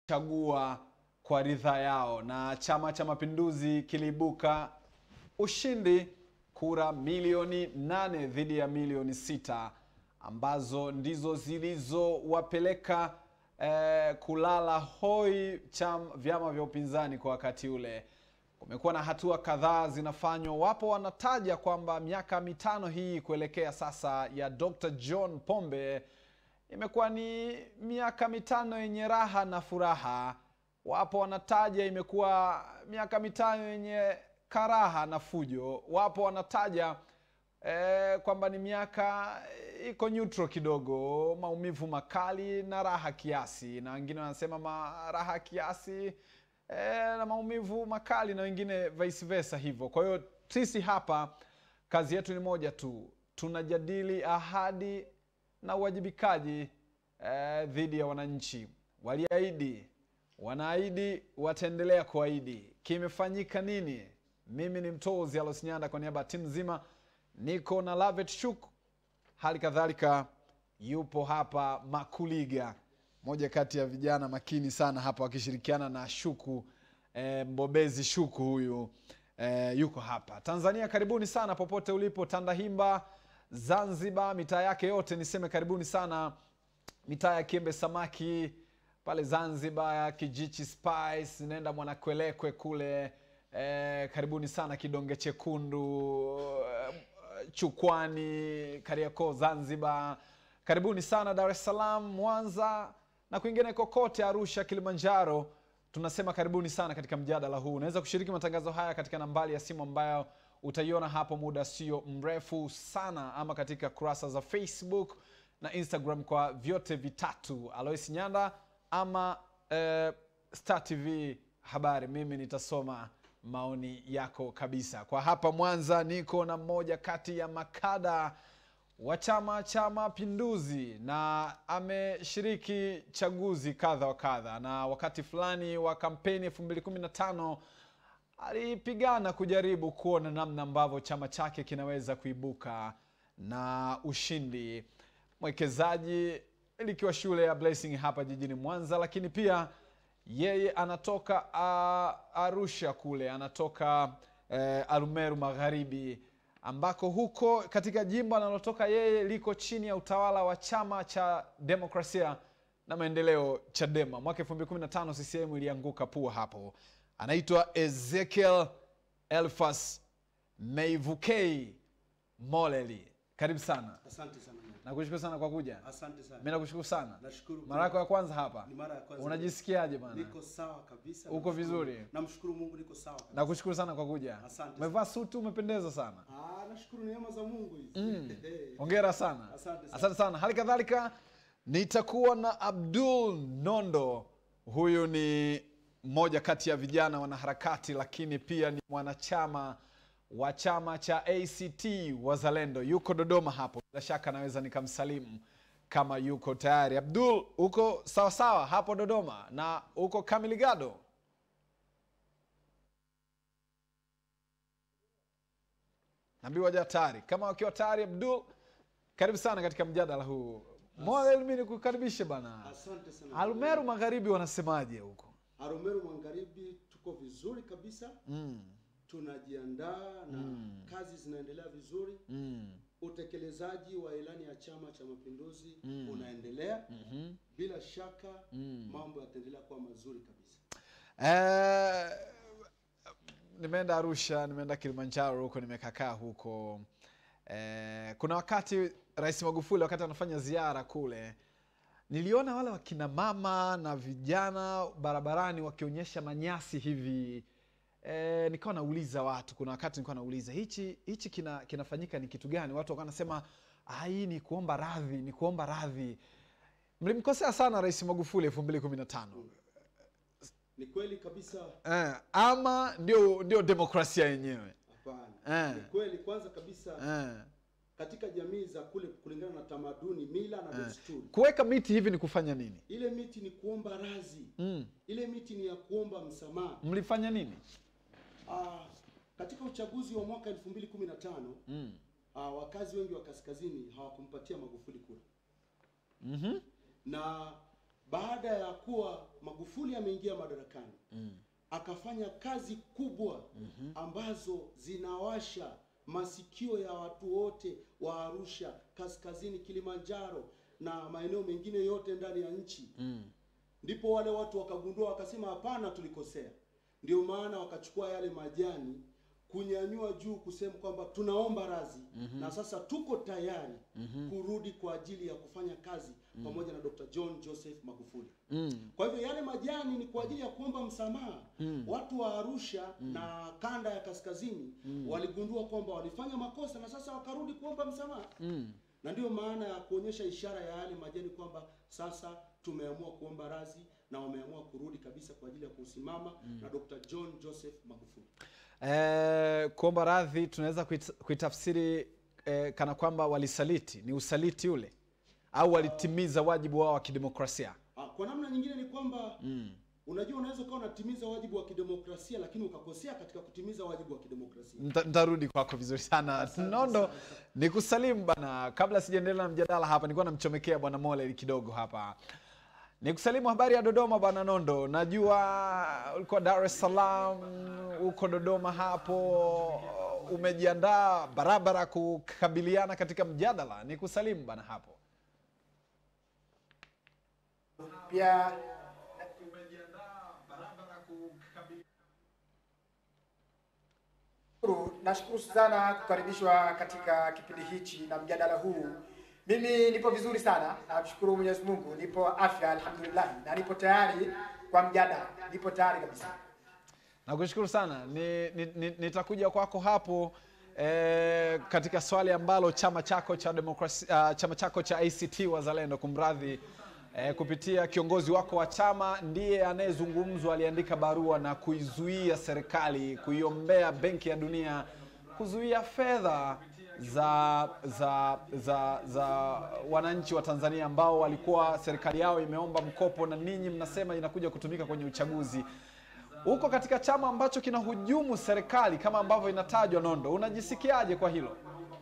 chagua kwa ridhaa yao, na Chama cha Mapinduzi kiliibuka ushindi kura milioni nane dhidi ya milioni sita ambazo ndizo zilizowapeleka eh, kulala hoi cham, vyama vya upinzani kwa wakati ule. Kumekuwa na hatua kadhaa zinafanywa. Wapo wanataja kwamba miaka mitano hii kuelekea sasa ya Dr. John Pombe imekuwa ni miaka mitano yenye raha na furaha. Wapo wanataja imekuwa miaka mitano yenye karaha na fujo. Wapo wanataja eh, kwamba ni miaka iko neutral kidogo, maumivu makali na raha kiasi, na wengine wanasema ma raha kiasi eh, na maumivu makali, na wengine vice versa hivyo. Kwa hiyo sisi hapa kazi yetu ni moja tu, tunajadili ahadi na uwajibikaji eh, dhidi ya wananchi. Waliahidi, wanaahidi, wataendelea kuahidi. Kimefanyika nini? Mimi ni Mtozi Alos Nyanda kwa niaba ya timu nzima, niko na Lavet Shuk, hali kadhalika yupo hapa Makuliga, moja kati ya vijana makini sana hapa, wakishirikiana na Shuku eh, mbobezi Shuku huyu eh, yuko hapa Tanzania. Karibuni sana popote ulipo, Tandahimba, Zanzibar, mitaa yake yote, niseme karibuni sana mitaa ya Kiembe Samaki pale Zanzibar, Kijichi Spice, nenda Mwanakwelekwe kule eh, karibuni sana Kidonge Chekundu, eh, Chukwani, Kariakoo, Zanzibar, karibuni sana Dar es Salaam, Mwanza na kwingine kokote, Arusha, Kilimanjaro. Tunasema karibuni sana katika mjadala huu. Unaweza kushiriki matangazo haya katika nambari ya simu ambayo utaiona hapo muda sio mrefu sana, ama katika kurasa za Facebook na Instagram kwa vyote vitatu, Alois Nyanda ama eh, Star TV habari. Mimi nitasoma maoni yako kabisa. Kwa hapa Mwanza niko na mmoja kati ya makada wa Chama cha Mapinduzi na ameshiriki chaguzi kadha wa kadha, na wakati fulani wa kampeni 2015 alipigana kujaribu kuona namna ambavyo chama chake kinaweza kuibuka na ushindi. Mwekezaji likiwa shule ya Blessing hapa jijini Mwanza, lakini pia yeye anatoka uh, Arusha kule, anatoka uh, Arumeru Magharibi, ambako huko katika jimbo analotoka yeye liko chini ya utawala wa chama cha demokrasia na maendeleo Chadema. Mwaka 2015 CCM ilianguka pua hapo. Anaitwa Ezekiel Elfas Meivukei Moleli, karibu sana. Asante sana. Nakushukuru sana kwa kuja. Asante sana. Mimi nakushukuru sana. Nashukuru. Mara yako ya kwanza hapa. Ni mara ya kwanza. Unajisikiaje bana? Niko sawa kabisa. Uko Namshukuru- vizuri? Namshukuru Mungu niko sawa kabisa. Nakushukuru sana kwa kuja. Asante Umevaa suti umependeza sana. Ah, nashukuru neema za Mungu hizi. Hongera sana. Asante sana. Asante sana. Hali kadhalika nitakuwa na Abdul Nondo. Huyu ni mmoja kati ya vijana wanaharakati, lakini pia ni mwanachama wa chama cha ACT Wazalendo. Yuko Dodoma hapo, bila shaka naweza nikamsalimu kama yuko tayari. Abdul, uko sawa sawa hapo Dodoma na uko Kamiligado? Naambiwa waja tayari. Kama wakiwa tayari, Abdul, karibu sana katika mjadala huu. Moja mimi nikukaribishe bana. Asante sana. Arumeru Magharibi wanasemaje huko? Arumeru Magharibi tuko vizuri kabisa. Tunajiandaa na kazi zinaendelea vizuri. Utekelezaji wa ilani ya Chama cha Mapinduzi unaendelea. Bila shaka mambo yataendelea kuwa mazuri kabisa. Eh, nimeenda Arusha, nimeenda Kilimanjaro huko, nimekakaa huko. Eh, kuna wakati Rais Magufuli wakati anafanya ziara kule, niliona wale wakina mama na vijana barabarani wakionyesha manyasi hivi. Eh, nikawa nauliza watu, kuna wakati nilikuwa nauliza hichi hichi kina, kinafanyika ni kitu gani? Watu wakawa wanasema "Ah, hii ni kuomba radhi, ni kuomba radhi. Mlimkosea sana Rais Magufuli elfu mbili kumi na tano. Ni kweli kabisa. Eh, ama ndio ndio demokrasia yenyewe Hapana. Eh. Ni kweli kwanza kabisa eh. katika jamii za kule kulingana na tamaduni, mila na desturi. Kuweka miti hivi ni kufanya nini? Ile miti ni kuomba radhi. Ile miti ni ya kuomba msamaha. Mlifanya nini? Ah, katika uchaguzi wa mwaka 2015 ah, wakazi wengi wa kaskazini hawakumpatia Magufuli kura. Na baada ya kuwa Magufuli ameingia madarakani akafanya kazi kubwa ambazo zinawasha masikio ya watu wote wa Arusha, kaskazini, Kilimanjaro na maeneo mengine yote ndani ya nchi ndipo wale watu wakagundua wakasema, hapana, tulikosea. Ndio maana wakachukua yale majani kunyanyua juu kusema kwamba tunaomba radhi na sasa tuko tayari kurudi kwa ajili ya kufanya kazi pamoja na Dr. John Joseph Magufuli. Kwa hivyo yale majani ni kwa ajili ya kuomba msamaha. Watu wa Arusha na kanda ya kaskazini waligundua kwamba walifanya makosa na sasa wakarudi kuomba msamaha na ndiyo maana ya kuonyesha ishara ya yale majani kwamba sasa tumeamua kuomba radhi na wameamua kurudi kabisa kwa ajili ya kusimama na Dr. John Joseph Magufuli. Eh, kuomba radhi tunaweza kuit- kuitafsiri eh, kana kwamba walisaliti, ni usaliti ule au walitimiza wajibu wao wa kidemokrasia. Ah, Kwa namna nyingine ni kwamba unajua, unaweza ukawa unatimiza wajibu wa kidemokrasia lakini ukakosea katika kutimiza wajibu wa kidemokrasia. Nta- Nitarudi kwako vizuri sana Nondo, ni kusalimu bana. Kabla sijaendelea na mjadala hapa, nilikuwa namchomekea bwana Mole kidogo hapa. Ni kusalimu habari ya Dodoma bwana Nondo, najua ulikuwa Dar es Salaam, uko Dodoma hapo, umejiandaa barabara kukabiliana katika mjadala. Ni kusalimu bana hapo. pia Shukuru, nashukuru sana kukaribishwa katika kipindi hichi na mjadala huu. Mimi nipo vizuri sana, namshukuru Mwenyezi Mungu, nipo afya alhamdulillah, na nipo tayari kwa mjadala, nipo tayari kabisa. Nakushukuru sana ni, ni, ni, nitakuja kwako hapo eh, katika swali ambalo chama chako cha demokrasi, uh, chama chako cha ACT Wazalendo kumradhi eh, kupitia kiongozi wako wa chama ndiye anayezungumzwa, aliandika barua na kuizuia serikali kuiombea Benki ya Dunia kuzuia fedha za za za za wananchi wa Tanzania ambao walikuwa serikali yao imeomba mkopo na ninyi mnasema inakuja kutumika kwenye uchaguzi uko katika chama ambacho kinahujumu serikali kama ambavyo inatajwa Nondo, unajisikiaje kwa hilo?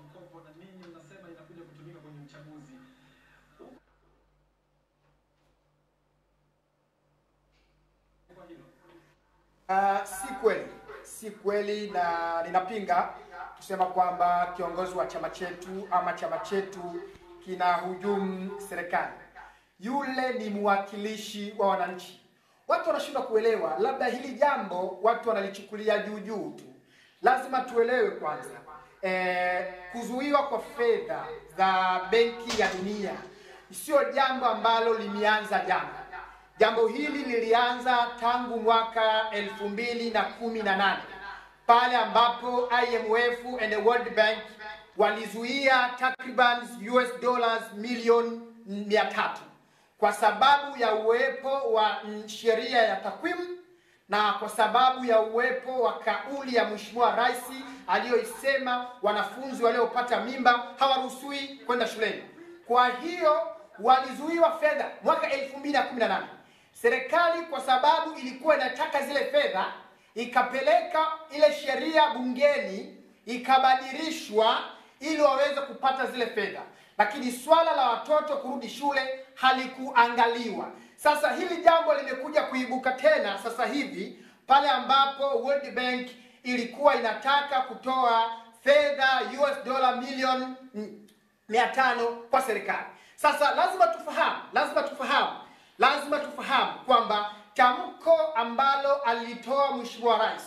Uh, si kweli, si kweli na ninapinga kusema kwamba kiongozi wa chama chetu ama chama chetu kina hujumu serikali. Yule ni mwakilishi wa wananchi. Watu wanashindwa kuelewa, labda hili jambo watu wanalichukulia juu juu tu. Lazima tuelewe kwanza, eh, kuzuiwa kwa fedha za Benki ya Dunia sio jambo ambalo limeanza jana. Jambo hili lilianza tangu mwaka elfu mbili na kumi na nane pale ambapo IMF and the World Bank walizuia takriban US dollars milioni mia tatu kwa sababu ya uwepo wa mm, sheria ya takwimu na kwa sababu ya uwepo wa kauli ya Mheshimiwa Rais aliyoisema wanafunzi waliopata mimba hawaruhusiwi kwenda shuleni. Kwa hiyo walizuiwa fedha mwaka 2018. Serikali kwa sababu ilikuwa inataka zile fedha ikapeleka ile sheria bungeni ikabadilishwa ili waweze kupata zile fedha, lakini swala la watoto kurudi shule halikuangaliwa. Sasa hili jambo limekuja kuibuka tena sasa hivi pale ambapo World Bank ilikuwa inataka kutoa fedha US dola milioni mm, mia tano kwa serikali. Sasa lazima tufahamu, lazima tufahamu, lazima tufahamu kwamba tamko ambalo alitoa Mheshimiwa Rais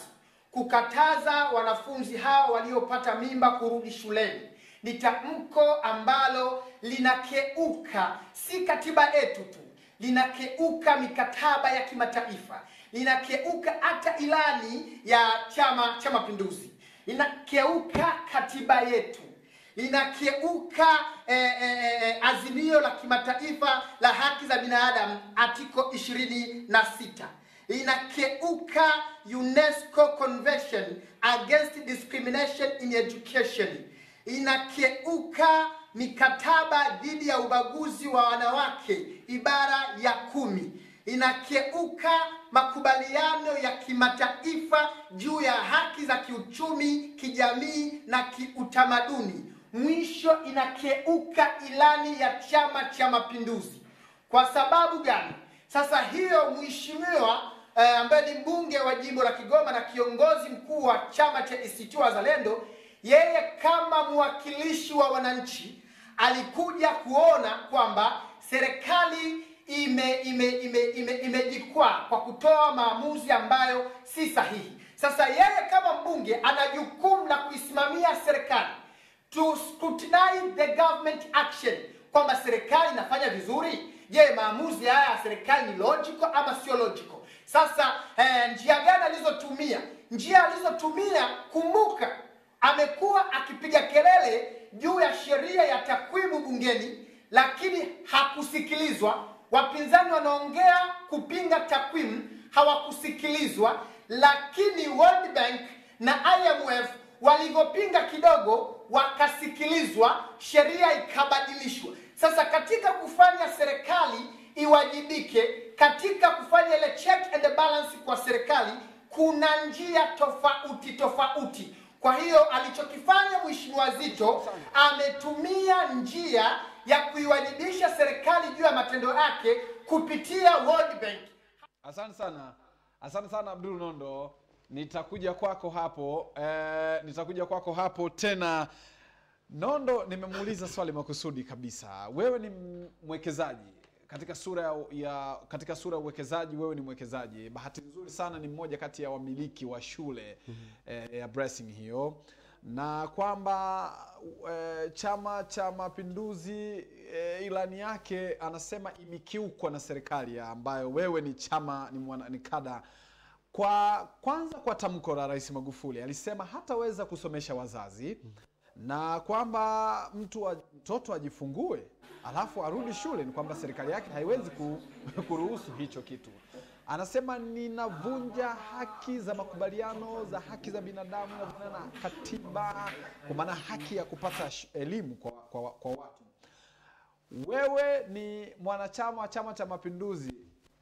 kukataza wanafunzi hao waliopata mimba kurudi shuleni ni tamko ambalo linakeuka si katiba yetu tu, linakeuka mikataba ya kimataifa, linakeuka hata ilani ya Chama cha Mapinduzi, linakeuka katiba yetu linakeuka eh, eh, eh, azimio la kimataifa la haki za binadamu article ishirini na sita linakeuka UNESCO Convention against discrimination in education, inakeuka mikataba dhidi ya ubaguzi wa wanawake ibara ya kumi, inakeuka makubaliano ya kimataifa juu ya haki za kiuchumi, kijamii na kiutamaduni. Mwisho inakeuka ilani ya Chama cha Mapinduzi. Kwa sababu gani? Sasa hiyo mheshimiwa eh, ambaye ni mbunge wa jimbo la Kigoma na kiongozi mkuu wa chama cha ACT Wazalendo, yeye kama mwakilishi wa wananchi alikuja kuona kwamba serikali ime ime ime ime imejikwaa kwa kutoa maamuzi ambayo si sahihi. Sasa yeye kama mbunge ana jukumu la kuisimamia serikali to scrutinize the government action, kwamba serikali inafanya vizuri. Je, maamuzi haya ya serikali ni logical ama sio logical? Sasa eh, njia gani alizotumia? Njia alizotumia, kumbuka, amekuwa akipiga kelele juu ya sheria ya takwimu bungeni, lakini hakusikilizwa. Wapinzani wanaongea kupinga takwimu, hawakusikilizwa. Lakini World Bank na IMF walivyopinga kidogo, wakasikilizwa, sheria ikabadilishwa. Sasa katika kufanya serikali iwajibike, katika kufanya ile check and balance kwa serikali, kuna njia tofauti tofauti. Kwa hiyo alichokifanya Mheshimiwa Zitto ametumia njia ya kuiwajibisha serikali juu ya matendo yake kupitia World Bank. Asante sana, asante sana Abdul Nondo, nitakuja kwako hapo eh, nitakuja kwako hapo tena. Nondo, nimemuuliza swali makusudi kabisa. Wewe ni mwekezaji katika sura ya, ya katika sura ya uwekezaji, wewe ni mwekezaji. Bahati nzuri sana ni mmoja kati ya wamiliki wa shule eh, ya Blessing hiyo, na kwamba eh, Chama cha Mapinduzi eh, ilani yake anasema imekiukwa na serikali ya ambayo wewe ni chama ni, mwana, ni kada kwa kwanza kwa tamko la Rais Magufuli alisema hataweza kusomesha wazazi na kwamba mtu wa, mtoto ajifungue alafu arudi shule, ni kwamba serikali yake haiwezi ku, kuruhusu hicho kitu. Anasema ninavunja haki za makubaliano za haki za binadamu na na katiba, kwa maana haki ya kupata sh- elimu kwa, kwa, kwa watu. Wewe ni mwanachama wa Chama cha Mapinduzi,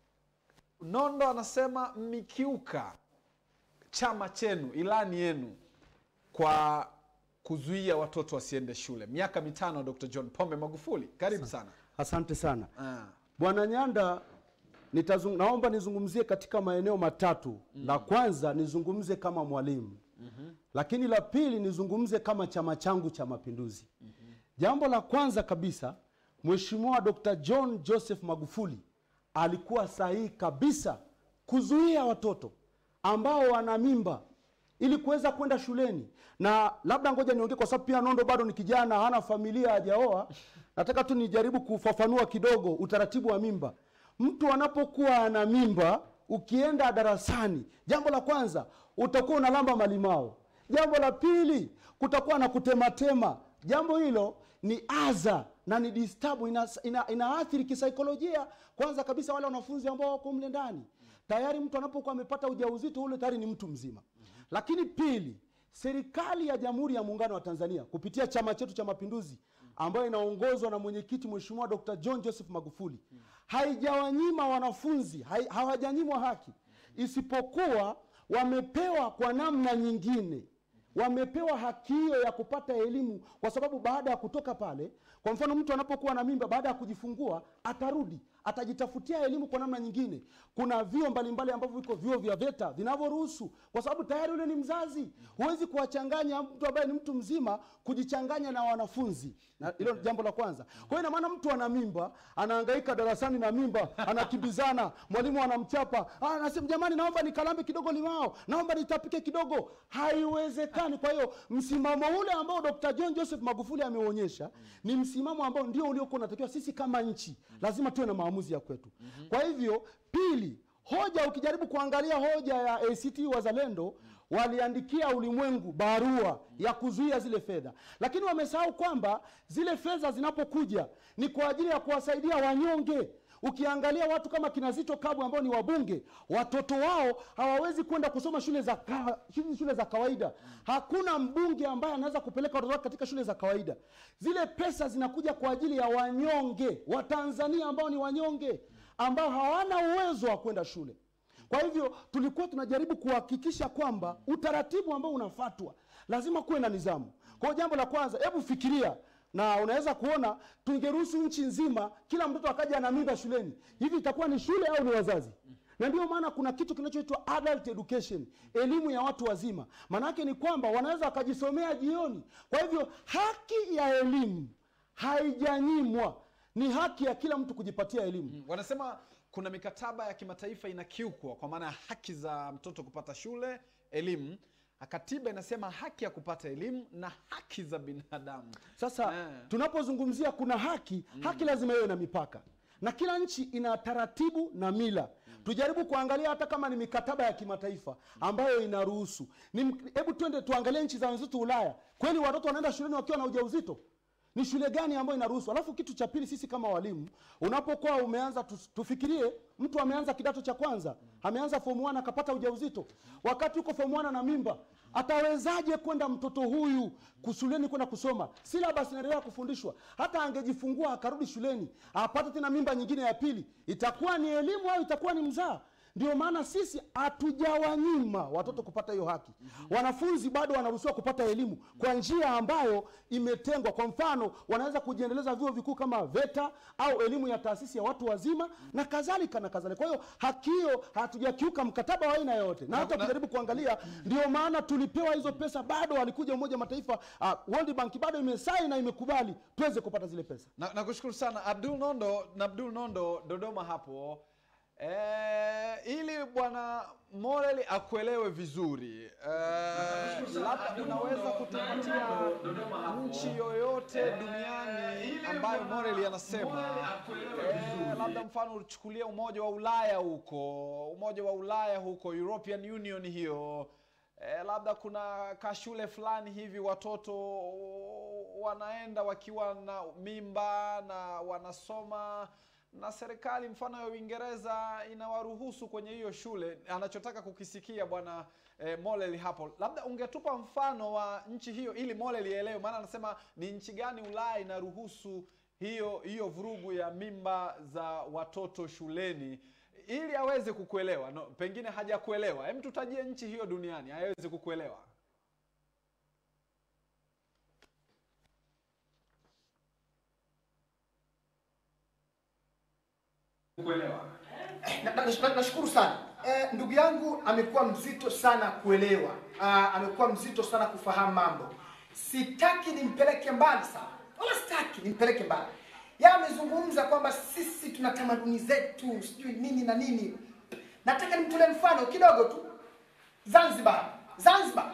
Nondo anasema mmekiuka chama chenu, ilani yenu kwa kuzuia watoto wasiende shule. Miaka mitano, Dr. John Pombe Magufuli, karibu sana. Asante sana Ah, Bwana Nyanda, nitazung, naomba nizungumzie katika maeneo matatu. La kwanza nizungumze kama mwalimu, lakini la pili nizungumze kama chama changu cha Mapinduzi. Jambo la kwanza kabisa, Mheshimiwa Dr. John Joseph Magufuli alikuwa sahihi kabisa kuzuia watoto ambao wana mimba ili kuweza kwenda shuleni. Na labda ngoja niongee, kwa sababu pia Nondo bado ni kijana, hana familia, hajaoa. Nataka tu nijaribu kufafanua kidogo utaratibu wa mimba. Mtu anapokuwa ana mimba, ukienda darasani, jambo la kwanza utakuwa unalamba malimao. Jambo la pili kutakuwa na kutematema. Jambo hilo ni adha na ni disturb, ina, ina, inaathiri kisaikolojia. Kwanza kabisa wale wanafunzi ambao wako mle ndani tayari mtu anapokuwa amepata ujauzito ule tayari ni mtu mzima. Lakini pili, serikali ya Jamhuri ya Muungano wa Tanzania kupitia chama chetu cha Mapinduzi ambayo inaongozwa na mwenyekiti Mheshimiwa Dr. John Joseph Magufuli haijawanyima wanafunzi, hai, hawajanyimwa haki, isipokuwa wamepewa kwa namna nyingine wamepewa haki hiyo ya kupata elimu, kwa sababu baada ya kutoka pale, kwa mfano mtu anapokuwa na mimba, baada ya kujifungua atarudi atajitafutia elimu kwa namna nyingine. Kuna vyuo mbalimbali ambavyo viko vyuo vya VETA vinavyoruhusu, kwa sababu tayari yule ni mzazi. Huwezi kuwachanganya mtu ambaye ni mtu mzima kujichanganya na wanafunzi, na hilo ni jambo la kwanza. Kwa hiyo ina maana mtu ana mimba, anahangaika darasani na mimba, anakimbizana, mwalimu anamchapa, ah, anasema jamani, naomba nikalambe kidogo limao, naomba nitapike kidogo. Haiwezekani. Kwa hiyo msimamo ule ambao Dr. John Joseph Magufuli ameuonyesha ni msimamo ambao ndio uliokuwa unatakiwa sisi kama nchi, lazima tuwe na maamuzi ya kwetu. Kwa hivyo, pili, hoja ukijaribu kuangalia hoja ya ACT Wazalendo waliandikia ulimwengu barua ya kuzuia zile fedha, lakini wamesahau kwamba zile fedha zinapokuja ni kwa ajili ya kuwasaidia wanyonge. Ukiangalia watu kama kina Zitto Kabwe ambao ni wabunge, watoto wao hawawezi kwenda kusoma shule za ka, hizi shule za kawaida. Hakuna mbunge ambaye anaweza kupeleka watoto wake katika shule za kawaida. Zile pesa zinakuja kwa ajili ya wanyonge, Watanzania ambao ni wanyonge, ambao hawana uwezo wa kwenda shule. Kwa hivyo tulikuwa tunajaribu kuhakikisha kwamba utaratibu ambao unafatwa lazima kuwe na nidhamu. Kwa hiyo jambo la kwanza, hebu fikiria na unaweza kuona tungeruhusu nchi nzima kila mtoto akaja na mimba shuleni hivi itakuwa ni shule au ni wazazi na ndio maana kuna kitu kinachoitwa adult education elimu ya watu wazima maanaake ni kwamba wanaweza wakajisomea jioni kwa hivyo haki ya elimu haijanyimwa ni haki ya kila mtu kujipatia elimu wanasema kuna mikataba ya kimataifa inakiukwa kwa maana ya haki za mtoto kupata shule elimu katiba inasema haki ya kupata elimu na haki za binadamu sasa Eh. tunapozungumzia kuna haki haki lazima iwe na mipaka na kila nchi ina taratibu na mila tujaribu kuangalia hata kama ni mikataba ya kimataifa ambayo inaruhusu Ni- hebu twende tuangalie nchi za wenzetu ulaya kweli watoto wanaenda shuleni wakiwa na ujauzito ni shule gani ambayo inaruhusu alafu kitu cha pili sisi kama walimu unapokuwa umeanza tu, tufikirie mtu ameanza kidato cha kwanza ameanza form 1 akapata ujauzito wakati uko form 1 na mimba atawezaje kwenda mtoto huyu kushuleni kwenda kusoma silabas inaendelea kufundishwa hata angejifungua akarudi shuleni apate tena mimba nyingine ya pili itakuwa ni elimu au itakuwa ni mzaa ndio maana sisi hatujawanyima watoto kupata hiyo haki wanafunzi bado wanaruhusiwa kupata elimu kwa njia ambayo imetengwa kwa mfano wanaweza kujiendeleza vyuo vikuu kama veta au elimu ya taasisi ya watu wazima na kadhalika na kadhalika kwa hiyo haki hiyo hatujakiuka mkataba wa aina yoyote na hata na- ukijaribu kuangalia ndio maana tulipewa hizo pesa bado walikuja umoja wa mataifa uh, world bank bado imesai na imekubali tuweze kupata zile pesa na nakushukuru sana abdul nondo na abdul nondo dodoma hapo e, ili bwana morel akuelewe vizuri e, labda unaweza kutupatia nchi yoyote duniani ambayo morel anasema e, labda mfano uchukulia umoja wa ulaya huko umoja wa ulaya huko european union hiyo e, labda kuna kashule fulani hivi watoto wanaenda wakiwa na mimba na wanasoma na serikali mfano ya uingereza inawaruhusu kwenye hiyo shule anachotaka kukisikia bwana eh, molel hapo labda ungetupa mfano wa nchi hiyo ili molel ielewe maana anasema ni nchi gani ulaya inaruhusu hiyo hiyo vurugu ya mimba za watoto shuleni ili aweze kukuelewa no, pengine hajakuelewa hem tutajie nchi hiyo duniani aweze kukuelewa Na- na- na- nashukuru sana eh, ndugu yangu amekuwa mzito sana kuelewa ah, amekuwa mzito sana kufahamu mambo sitaki nimpeleke mbali sana wala sitaki nimpeleke mbali ya amezungumza kwamba sisi tuna tamaduni zetu sijui nini na nini nataka nimtolee mfano kidogo tu zanzibar zanzibar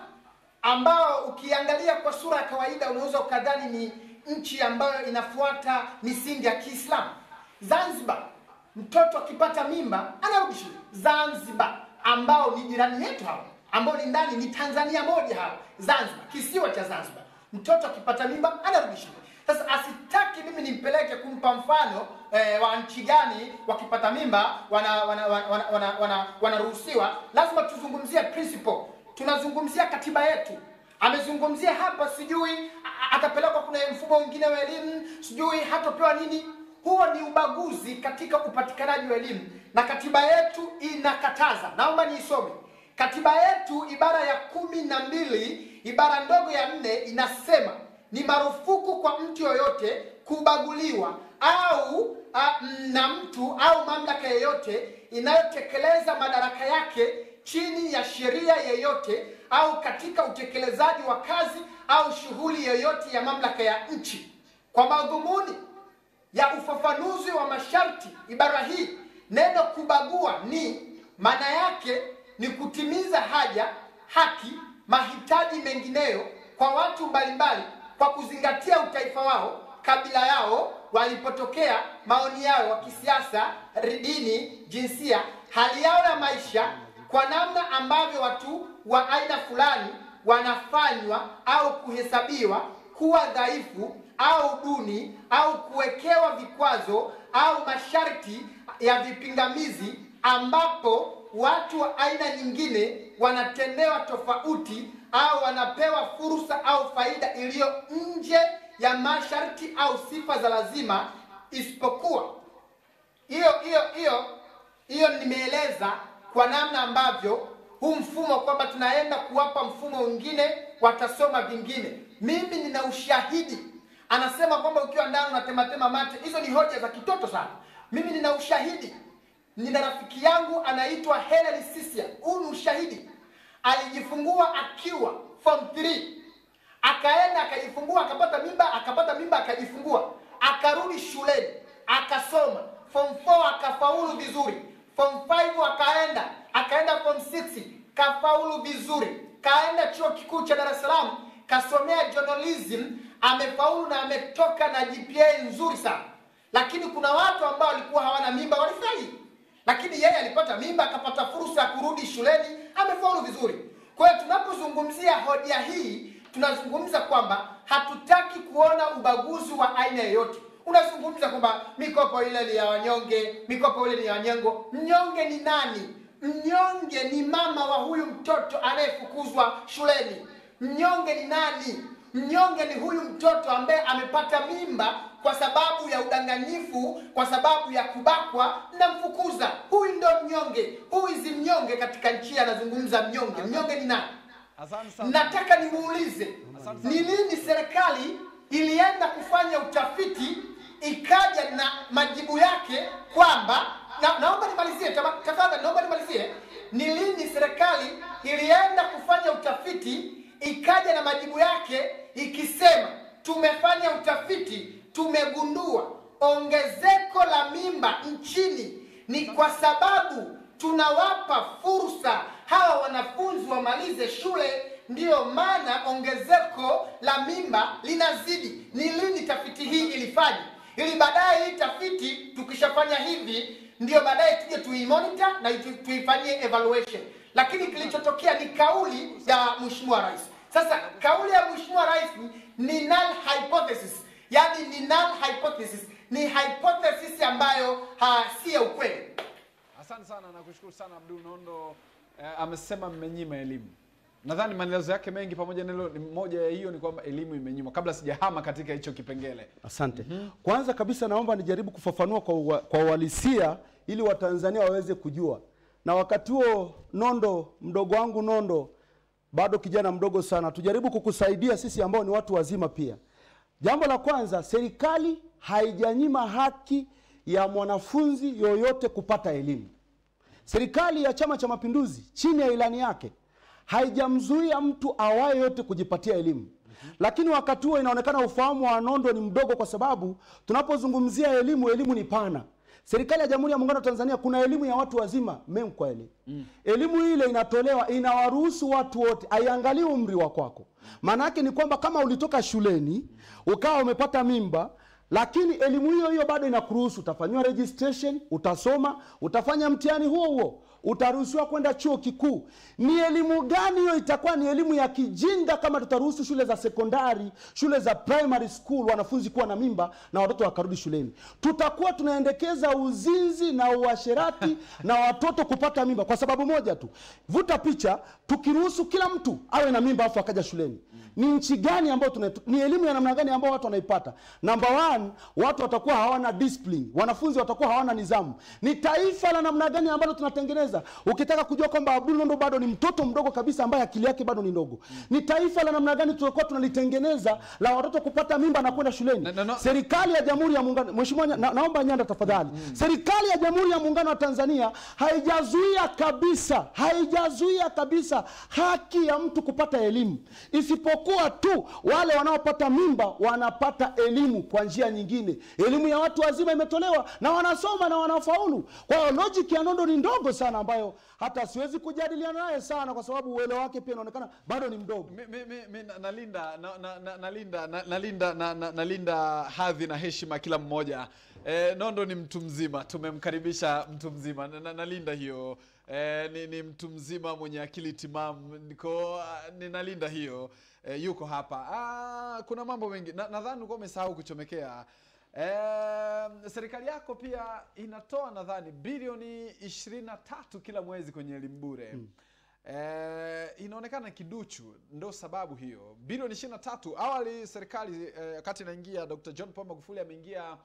ambao ukiangalia kwa sura ya kawaida unaweza ukadhani ni nchi ambayo inafuata misingi ya kiislamu zanzibar mtoto akipata mimba anarudi shule zanzibar ambao ni jirani yetu hao ambao ni ndani ni tanzania moja hao zanzibar kisiwa cha zanzibar mtoto akipata mimba anarudi shule sasa asitaki mimi nimpeleke kumpa mfano eh, wa nchi gani wakipata mimba wanaruhusiwa wana, wana, wana, wana, wana, wanaruhusiwa. lazima tuzungumzie principle tunazungumzia katiba yetu amezungumzia hapa sijui a- a- atapelekwa kuna mfumo mwingine wa elimu sijui hatopewa nini huo ni ubaguzi katika upatikanaji wa elimu na katiba yetu inakataza naomba niisome katiba yetu ibara ya kumi na mbili ibara ndogo ya nne inasema ni marufuku kwa mtu yoyote kubaguliwa au a, m, na mtu au mamlaka yeyote inayotekeleza madaraka yake chini ya sheria yeyote au katika utekelezaji wa kazi au shughuli yoyote ya mamlaka ya nchi kwa madhumuni ya ufafanuzi wa masharti ibara hii neno kubagua ni maana yake ni kutimiza haja haki mahitaji mengineyo kwa watu mbalimbali kwa kuzingatia utaifa wao kabila yao walipotokea maoni yao wa kisiasa dini jinsia hali yao ya maisha kwa namna ambavyo watu wa aina fulani wanafanywa au kuhesabiwa kuwa dhaifu au duni au kuwekewa vikwazo au masharti ya vipingamizi ambapo watu wa aina nyingine wanatendewa tofauti au wanapewa fursa au faida iliyo nje ya masharti au sifa za lazima isipokuwa hiyo hiyo hiyo hiyo nimeeleza kwa namna ambavyo huu mfumo kwamba tunaenda kuwapa mfumo mwingine watasoma vingine mimi nina ushahidi anasema kwamba ukiwa ndani unatematema mate hizo ni hoja za kitoto sana mimi nina ushahidi nina rafiki yangu anaitwa Helen Sisia huu ni ushahidi alijifungua akiwa form 3 akaenda akajifungua akapata mimba akapata mimba akajifungua akarudi shuleni akasoma form 4 akafaulu vizuri form 5 akaenda akaenda form 6 kafaulu vizuri kaenda chuo kikuu cha dar es salaam kasomea journalism amefaulu na ametoka na gpa nzuri sana lakini kuna watu ambao walikuwa hawana mimba walifeli lakini yeye alipata mimba akapata fursa ya kurudi shuleni amefaulu vizuri kwa hiyo tunapozungumzia hoja hii tunazungumza kwamba hatutaki kuona ubaguzi wa aina yoyote unazungumza kwamba mikopo ile ni ya wanyonge mikopo ile ni ya wanyengo mnyonge ni nani mnyonge ni mama wa huyu mtoto anayefukuzwa shuleni mnyonge ni nani mnyonge ni huyu mtoto ambaye amepata mimba kwa sababu ya udanganyifu kwa sababu ya kubakwa namfukuza huyu ndo mnyonge huyu si mnyonge katika nchi anazungumza mnyonge mnyonge ni nani asante sana nataka nimuulize Asante sana. ni lini serikali ilienda kufanya utafiti ikaja na majibu yake kwamba na, naomba nimalizie tama- tafadhali naomba nimalizie ni lini serikali ilienda kufanya utafiti ikaja na majibu yake ikisema tumefanya utafiti tumegundua ongezeko la mimba nchini ni kwa sababu tunawapa fursa hawa wanafunzi wamalize shule ndiyo maana ongezeko la mimba linazidi ni lini tafiti hii ilifanya ili baadaye hii tafiti tukishafanya hivi ndio baadaye tuje tuimonita na tu- tuifanyie evaluation lakini kilichotokea ni kauli ya mheshimiwa rais sasa kauli ya mheshimiwa rais ni null hypothesis yaani ni null hypothesis ni hypothesis ambayo ha, si ya ukweli asante sana nakushukuru sana abdul nondo eh, amesema mmenyima elimu nadhani maelezo yake mengi pamoja na hilo ni moja ya hiyo ni kwamba elimu imenyimwa kabla sijahama katika hicho kipengele asante kwanza kabisa naomba nijaribu kufafanua kwa, ua- kwa uhalisia ili watanzania waweze kujua na wakati huo nondo mdogo wangu nondo bado kijana mdogo sana tujaribu kukusaidia sisi ambao ni watu wazima pia jambo la kwanza serikali haijanyima haki ya mwanafunzi yoyote kupata elimu serikali ya chama cha mapinduzi chini ya ilani yake haijamzuia mtu awaye yote kujipatia elimu lakini wakati huo inaonekana ufahamu wa nondo ni mdogo kwa sababu tunapozungumzia elimu elimu ni pana serikali ya jamhuri ya muungano wa tanzania kuna elimu ya watu wazima memkweli mm. elimu ile inatolewa inawaruhusu watu wote aiangalie umri wa kwako maana yake ni kwamba kama ulitoka shuleni ukawa umepata mimba lakini elimu hiyo hiyo bado inakuruhusu utafanyiwa registration utasoma utafanya mtihani huo huo utaruhusiwa kwenda chuo kikuu ni elimu gani hiyo itakuwa ni elimu ya kijinga kama tutaruhusu shule za sekondari shule za primary school wanafunzi kuwa na mimba na watoto wakarudi shuleni tutakuwa tunaendekeza uzinzi na uasherati na watoto kupata mimba kwa sababu moja tu vuta picha tukiruhusu kila mtu awe na mimba afu akaja shuleni ni nchi gani ambayo tuna ni elimu ya namna gani ambayo watu wanaipata namba one watu watakuwa hawana discipline wanafunzi watakuwa hawana nidhamu ni taifa la namna gani ambalo tunatengeneza ukitaka kujua kwamba abdul nondo bado ni mtoto mdogo kabisa ambaye akili yake bado ni ndogo ni taifa la namna gani tutakuwa tunalitengeneza la watoto kupata mimba na kwenda shuleni Na- na- na- serikali ya jamhuri ya muungano mheshimiwa Nya- na, naomba nyanda tafadhali serikali ya jamhuri ya muungano wa tanzania haijazuia kabisa haijazuia kabisa haki ya mtu kupata elimu isipokuwa tu wale wanaopata mimba wanapata elimu kwa njia nyingine elimu ya watu wazima imetolewa na wanasoma na wanafaulu kwa hiyo logic ya nondo ni ndogo sana ambayo hata siwezi kujadiliana naye sana kwa sababu uelewa wake pia unaonekana bado ni mdogo Mi- mi- mi- mi na- nalinda na- na- na- nalinda na- nalinda na- na- nalinda hadhi na heshima kila mmoja e, nondo ni mtu mzima tumemkaribisha mtu mzima na, na, nalinda hiyo e, ni, ni mtu mzima mwenye akili timamu niko ah, ninalinda hiyo e, yuko hapa ah, kuna mambo mengi Na- nadhani ulikuwa umesahau kuchomekea Eh, serikali yako pia inatoa nadhani bilioni 23 kila mwezi kwenye elimu bure mm. Eh, inaonekana kiduchu, ndo sababu hiyo. Bilioni 23 awali serikali eh, wakati inaingia Dr. John Pombe Magufuli ameingia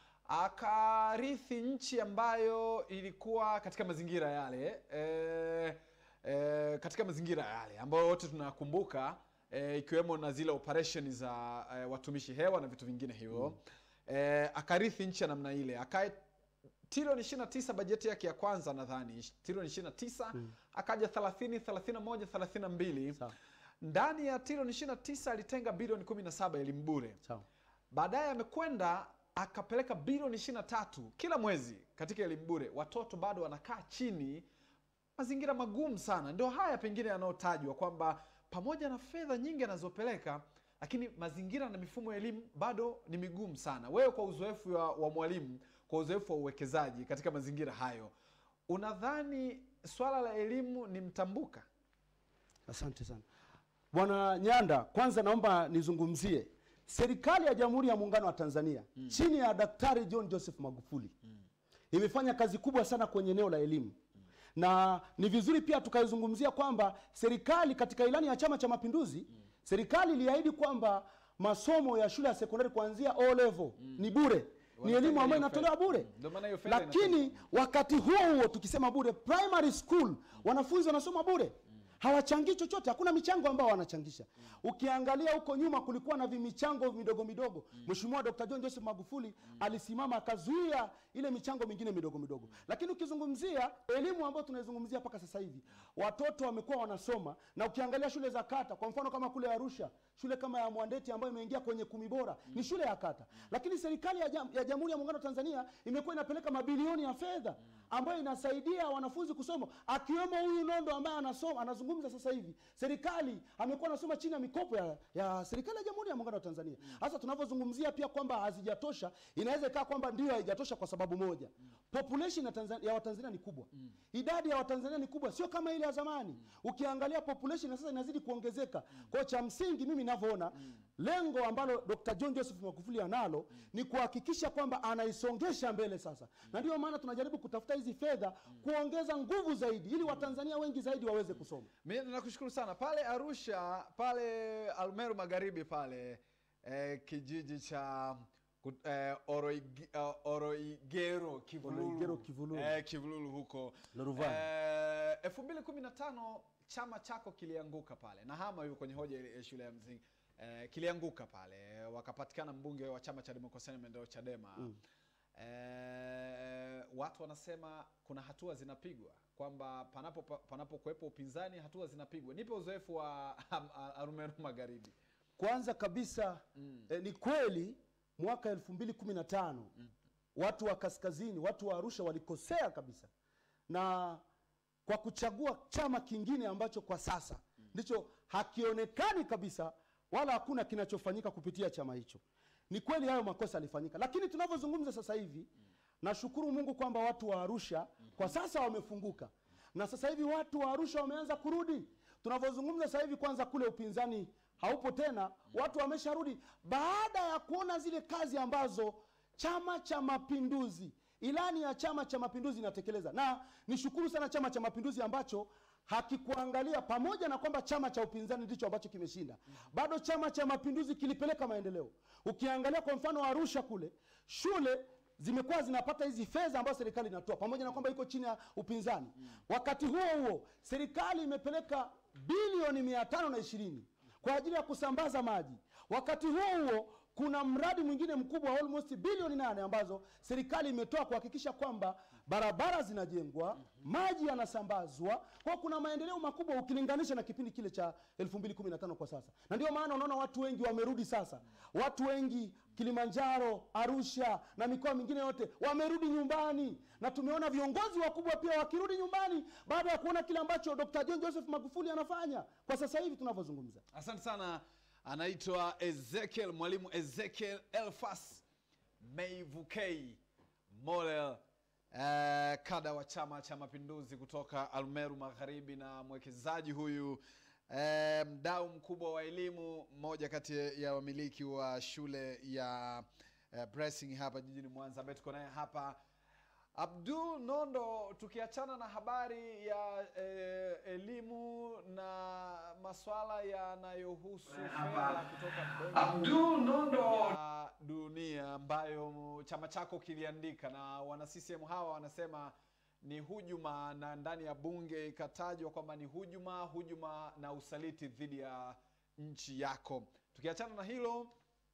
akarithi nchi ambayo ilikuwa katika mazingira yale eh, eh, katika mazingira yale ambayo wote tunakumbuka e, ikiwemo na zile operation za e, watumishi hewa na vitu vingine hivyo mm. e, akarithi nchi ya namna ile akae trilioni 29 bajeti yake ya kwanza nadhani trilioni 29 mm. akaja 30 31 32 Sawa. ndani ya trilioni 29 alitenga bilioni 17 elimu bure sawa baadaye amekwenda akapeleka bilioni 23 kila mwezi katika elimu bure watoto bado wanakaa chini mazingira magumu sana ndio haya pengine yanayotajwa kwamba pamoja na fedha nyingi anazopeleka lakini mazingira na mifumo ya elimu bado ni migumu sana wewe kwa uzoefu wa, wa mwalimu kwa uzoefu wa uwekezaji katika mazingira hayo unadhani swala la elimu ni mtambuka asante sana bwana nyanda kwanza naomba nizungumzie serikali ya jamhuri ya muungano wa tanzania mm. chini ya daktari john joseph magufuli mm. imefanya kazi kubwa sana kwenye eneo la elimu mm. na ni vizuri pia tukaizungumzia kwamba serikali katika ilani ya chama cha mapinduzi mm. serikali iliahidi kwamba masomo ya shule ya sekondari kuanzia o level mm. ni bure ni Wanatenga elimu ambayo hiyo inatolewa fedha. bure Mm. Ndio maana hiyo fedha lakini wakati huo huo tukisema bure primary school wanafunzi wanasoma bure hawachangii chochote hakuna michango ambao wanachangisha ukiangalia huko nyuma kulikuwa na vimichango midogo midogo mheshimiwa dr john joseph magufuli alisimama akazuia ile michango mingine midogo midogo lakini ukizungumzia elimu ambayo tunaizungumzia mpaka sasa hivi watoto wamekuwa wanasoma na ukiangalia shule za kata kwa mfano kama kule arusha shule kama ya mwandeti ambayo imeingia kwenye kumi bora ni shule ya kata lakini serikali ya, jam, ya jamhuri ya muungano wa tanzania imekuwa inapeleka mabilioni ya fedha ambayo inasaidia wanafunzi kusoma akiwemo huyu nondo ambaye anasoma anazungumza sasa hivi serikali amekuwa anasoma chini ya mikopo ya, ya serikali ya jamhuri ya muungano wa tanzania hasa tunavyozungumzia pia kwamba hazijatosha inaweza ikawa kwamba ndio haijatosha kwa sababu moja population ya, Tanzania, ya watanzania ni kubwa idadi ya watanzania ni kubwa sio kama ile ya zamani ukiangalia population ya sasa inazidi kuongezeka kwao cha msingi mimi navyoona lengo ambalo dr john joseph magufuli analo ni kuhakikisha kwamba anaisongesha mbele sasa na ndio maana tunajaribu kutafuta hizi fedha kuongeza nguvu zaidi ili watanzania wengi zaidi waweze kusoma mi nakushukuru sana pale arusha pale almeru magharibi pale eh, kijiji cha ku- eh, Oroig- eh, oroigero kivululu, Oroigero Kivululu. Eh, kivululu huko Loruvani. Eh, elfu mbili kumi na tano chama chako kilianguka pale na hama yuko kwenye hoja ile ya shule ya msingi eh, kilianguka pale wakapatikana mbunge wa chama cha demokrasia na maendeleo chadema mm. eh, watu wanasema kuna hatua zinapigwa kwamba panapo panapo kuwepo upinzani hatua zinapigwa nipe uzoefu wa arumeru magharibi kwanza kabisa mm. eh, ni kweli mwaka elfu mbili kumi na tano mm. watu wa kaskazini watu wa arusha walikosea kabisa na kwa kuchagua chama kingine ambacho kwa sasa ndicho hakionekani kabisa wala hakuna kinachofanyika kupitia chama hicho ni kweli hayo makosa yalifanyika lakini tunavyozungumza sasa hivi nashukuru mungu kwamba watu wa arusha kwa sasa wamefunguka na sasa hivi watu wa arusha wameanza kurudi tunavyozungumza sasa hivi kwanza kule upinzani haupo tena watu wamesharudi baada ya kuona zile kazi ambazo chama cha mapinduzi ilani ya chama cha mapinduzi inatekeleza na nishukuru sana chama cha mapinduzi ambacho hakikuangalia pamoja na kwamba chama cha upinzani ndicho ambacho kimeshinda bado chama cha mapinduzi kilipeleka maendeleo ukiangalia kwa mfano arusha kule shule zimekuwa zinapata hizi fedha ambazo serikali inatoa pamoja na kwamba iko chini ya upinzani wakati huo huo serikali imepeleka bilioni mia tano na ishirini kwa ajili ya kusambaza maji wakati huo huo kuna mradi mwingine mkubwa wa almost bilioni nane ambazo serikali imetoa kuhakikisha kwamba barabara zinajengwa maji yanasambazwa kwa kuna maendeleo makubwa ukilinganisha na kipindi kile cha 2015 kwa sasa na ndio maana unaona watu wengi wamerudi sasa watu wengi kilimanjaro arusha na mikoa mingine yote wamerudi nyumbani na tumeona viongozi wakubwa pia wakirudi nyumbani baada ya kuona kile ambacho dr john joseph magufuli anafanya kwa sasa hivi tunavyozungumza asante sana anaitwa ezekiel mwalimu ezekiel elfas meivukei molel eh, kada wa chama cha mapinduzi kutoka almeru magharibi na mwekezaji huyu eh, mdau mkubwa wa elimu mmoja kati ya wamiliki wa shule ya eh, Blessing hapa jijini mwanza ambaye tuko naye hapa abdul nondo tukiachana na habari ya eh, elimu na maswala yanayohusu fedha kutoka benki Abdul Nondo ya dunia ambayo chama chako kiliandika na wana CCM hawa wanasema ni hujuma na ndani ya bunge ikatajwa kwamba ni hujuma hujuma na usaliti dhidi ya nchi yako tukiachana na hilo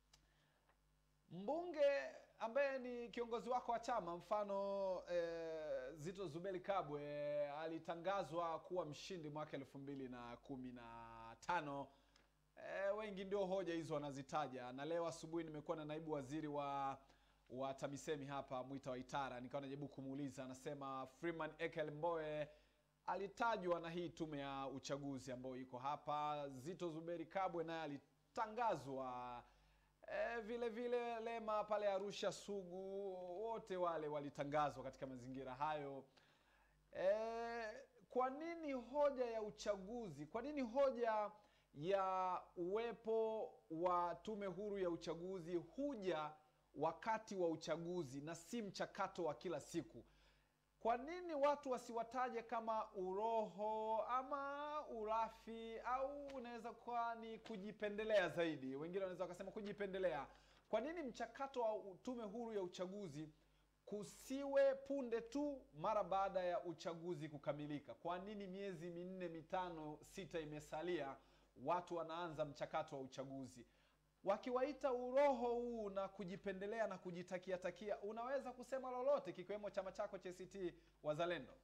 mbunge ambaye ni kiongozi wako wa chama mfano eh, zito zubeli kabwe alitangazwa kuwa mshindi mwaka elfu mbili na kumi na tano eh, wengi ndio hoja hizo wanazitaja na leo asubuhi nimekuwa na naibu waziri wa wa tamisemi hapa mwita waitara nikawa najaribu kumuuliza anasema freeman ekel mboe alitajwa na hii tume ya uchaguzi ambayo iko hapa zito zuberi kabwe naye alitangazwa e, vile vile lema pale arusha sugu wote wale walitangazwa katika mazingira hayo e, kwa nini hoja ya uchaguzi kwa nini hoja ya uwepo wa tume huru ya uchaguzi huja wakati wa uchaguzi na si mchakato wa kila siku kwa nini watu wasiwataje kama uroho ama urafi au unaweza kuwa ni kujipendelea zaidi wengine wanaweza wakasema kujipendelea kwa nini mchakato wa tume huru ya uchaguzi kusiwe punde tu mara baada ya uchaguzi kukamilika kwa nini miezi minne mitano sita imesalia watu wanaanza mchakato wa uchaguzi wakiwaita uroho huu na kujipendelea na kujitakia takia unaweza kusema lolote kikiwemo chama chako cha ACT wazalendo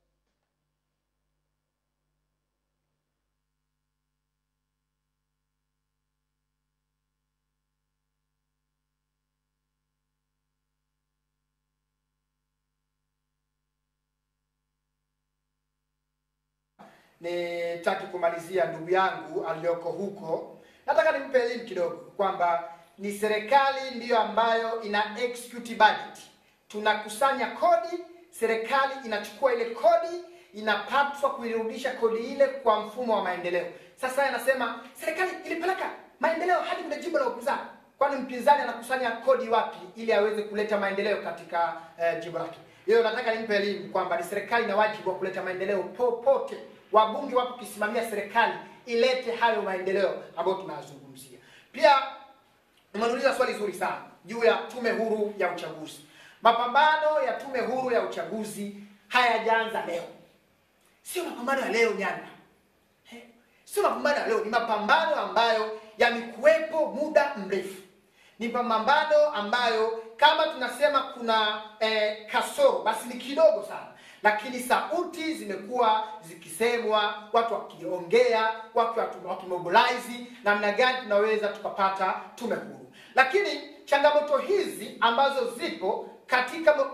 nitaki kumalizia ndugu yangu aliyoko huko nataka nimpe elimu kidogo kwamba ni serikali ndiyo ambayo ina execute budget tunakusanya kodi serikali inachukua ile kodi inapaswa kuirudisha kodi ile kwa mfumo wa maendeleo sasa yeye anasema serikali ilipeleka maendeleo hadi kwenye jimbo la upinzani kwani mpinzani anakusanya kodi wapi ili aweze kuleta maendeleo katika eh, jimbo lake hiyo nataka nimpe elimu kwamba ni serikali ina wajibu wa kuleta maendeleo popote wabunge wapo kisimamia serikali ilete hayo maendeleo ambayo tunayazungumzia pia umeniuliza swali zuri sana juu ya tume huru ya uchaguzi mapambano ya tume huru ya uchaguzi hayajaanza leo sio mapambano ya leo nyanda Eh, sio mapambano ya leo ni mapambano ambayo yamekuwepo muda mrefu ni mapambano ambayo kama tunasema kuna eh, kasoro basi ni kidogo sana lakini sauti zimekuwa zikisemwa watu wakiongea watu watu- wakimobilize namna gani tunaweza tukapata tume huru lakini changamoto hizi ambazo zipo katika mo-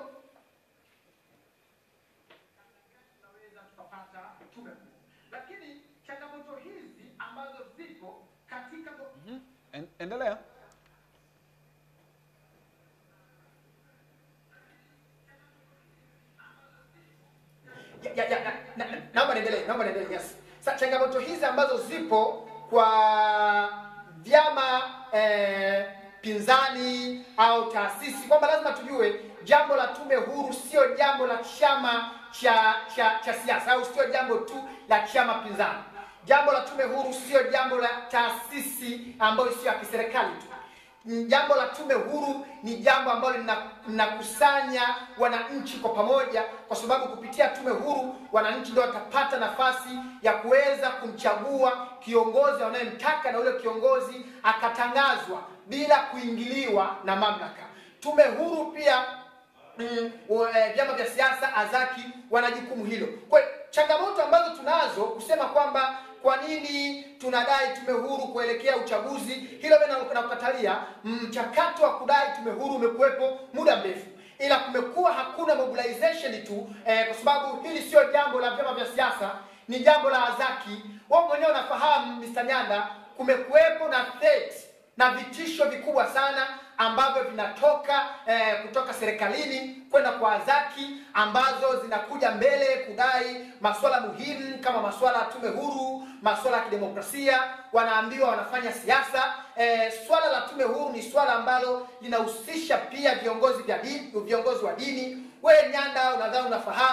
tunaweza tukapata tume huru lakini changamoto hizi ambazo zipo katika mo- En, endelea ya, ya, ya, na- na- naomba niendelee naomba niendelee yes sa changamoto hizi ambazo zipo kwa vyama eh, pinzani au taasisi kwamba lazima tujue jambo la tume huru sio jambo la chama cha cha cha siasa au sio jambo tu la chama pinzani jambo la tume huru sio jambo la taasisi ambayo sio ya kiserikali tu Mm, jambo la tume huru ni jambo ambalo lina- linakusanya wananchi kwa pamoja kwa sababu kupitia tume huru wananchi ndio watapata nafasi ya kuweza kumchagua kiongozi wanayemtaka na ule kiongozi akatangazwa bila kuingiliwa na mamlaka tume huru pia mm, wa- eh, vyama vya siasa azaki wana jukumu hilo kwa hiyo, changamoto ambazo tunazo kusema kwamba kwa nini tunadai tume huru kuelekea uchaguzi hilo mimi na- nakukatalia mchakato wa kudai tume huru umekuwepo muda mrefu ila kumekuwa hakuna mobilization tu eh, kwa sababu hili sio jambo la vyama vya siasa ni jambo la azaki wao mwenyewe unafahamu Mr. Nyanda kumekuwepo na threat na vitisho vikubwa sana ambavyo vinatoka eh, kutoka serikalini kwenda kwa azaki ambazo zinakuja mbele kudai masuala muhimu kama masuala ya tume huru masuala ya kidemokrasia wanaambiwa wanafanya siasa eh, swala la tume huru ni swala ambalo linahusisha pia viongozi vya dini viongozi wa dini wewe nyanda unadhani unafahamu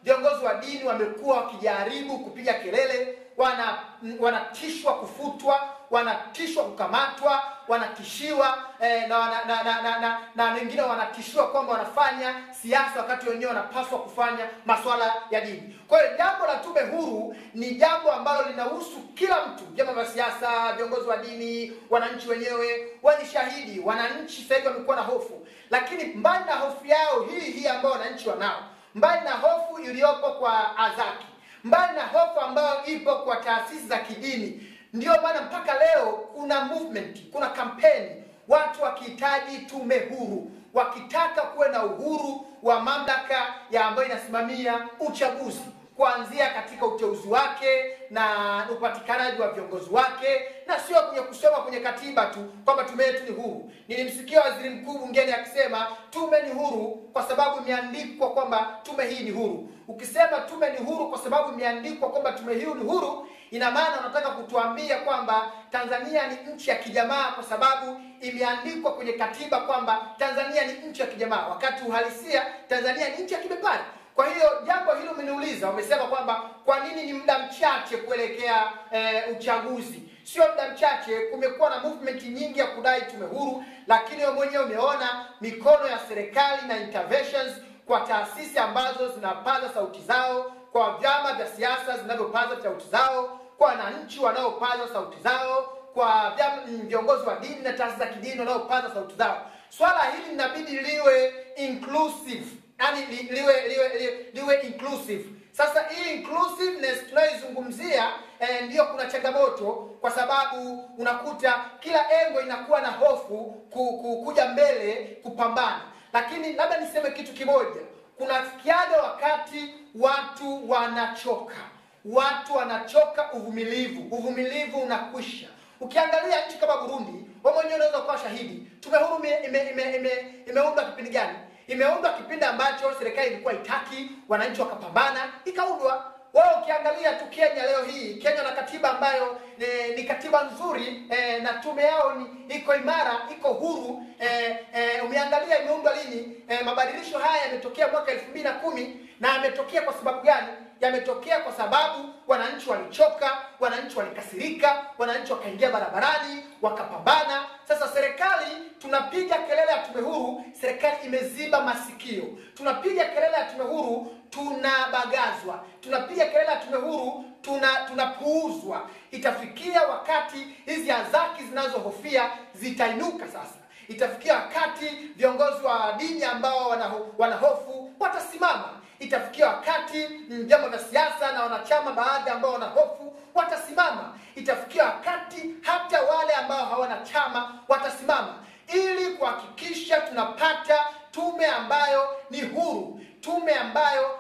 viongozi wa dini wamekuwa wakijaribu kupiga kelele wana wanatishwa kufutwa wanatishwa kukamatwa wanatishiwa eh, na, na, na, na, na, na, na wengine wanatishiwa kwamba wanafanya siasa wakati wenyewe wanapaswa kufanya masuala ya dini kwa hiyo jambo la tume huru ni jambo ambalo linahusu kila mtu vyama vya siasa viongozi wa dini wananchi wenyewe wenye shahidi wananchi sasa hivi wamekuwa na hofu lakini mbali na hofu yao hii hii ambayo wananchi wanao mbali na hofu iliyopo kwa azaki mbali na hofu ambayo ipo kwa taasisi za kidini ndiyo maana mpaka leo kuna movement kuna kampeni watu wakihitaji tume huru wakitaka kuwe na uhuru wa mamlaka ya ambayo inasimamia uchaguzi kuanzia katika uteuzi wake na upatikanaji wa viongozi wake na sio kwenye kusoma kwenye katiba tu kwamba tume yetu ni huru nilimsikia waziri mkuu bungeni akisema tume ni huru kwa sababu imeandikwa kwamba tume hii ni huru ukisema tume ni huru kwa sababu imeandikwa kwamba tume hii ni huru ina maana unataka kutuambia kwamba tanzania ni nchi ya kijamaa kwa sababu imeandikwa kwenye katiba kwamba tanzania ni nchi ya kijamaa wakati uhalisia tanzania ni nchi ya kibepari kwa hiyo jambo hilo umeniuliza umesema kwamba kwa nini ni muda mchache kuelekea eh, uchaguzi sio muda mchache kumekuwa na movement nyingi ya kudai tume huru lakini wewe mwenyewe umeona mikono ya serikali na interventions kwa taasisi ambazo zinapaza sauti zao kwa vyama vya siasa zinavyopaza sauti zao kwa wananchi wanaopaza sauti zao kwa vyama- mm, viongozi wa dini na taasisi za kidini wanaopaza sauti zao swala hili linabidi liwe inclusive yani li, liwe, liwe, liwe, liwe inclusive sasa hii inclusiveness tunayoizungumzia eh, ndiyo kuna changamoto kwa sababu unakuta kila engo inakuwa na hofu ku, ku, kuja mbele kupambana lakini labda niseme kitu kimoja kunafikiaga wakati watu wanachoka watu wanachoka uvumilivu uvumilivu unakwisha ukiangalia nchi kama burundi we mwenyewe unaweza kuwa shahidi tume huru ime- ime- ime- ime- imeundwa kipindi gani imeundwa kipindi ambacho serikali ilikuwa itaki wananchi wakapambana ikaundwa wewe ukiangalia tu kenya leo hii kenya na katiba ambayo ni, ni katiba nzuri eh, na tume yao ni iko imara iko huru eh, eh, umeangalia imeundwa lini eh, mabadilisho haya yametokea mwaka elfu mbili na kumi na yametokea kwa sababu gani yametokea kwa sababu wananchi walichoka wananchi walikasirika wananchi wakaingia barabarani wakapambana sasa serikali tunapiga kelele ya tume huru serikali imeziba masikio tunapiga kelele ya tume huru tunabagazwa tunapiga kelele ya tume huru tuna tunapuuzwa itafikia wakati hizi azaki zinazohofia zitainuka sasa itafikia wakati viongozi wa dini ambao wanaho- wanahofu watasimama itafikia wakati mm, vyama vya siasa na wanachama baadhi ambao wanahofu watasimama itafikia wakati hata wale ambao hawana chama watasimama ili kuhakikisha tunapata tume ambayo ni huru tume ambayo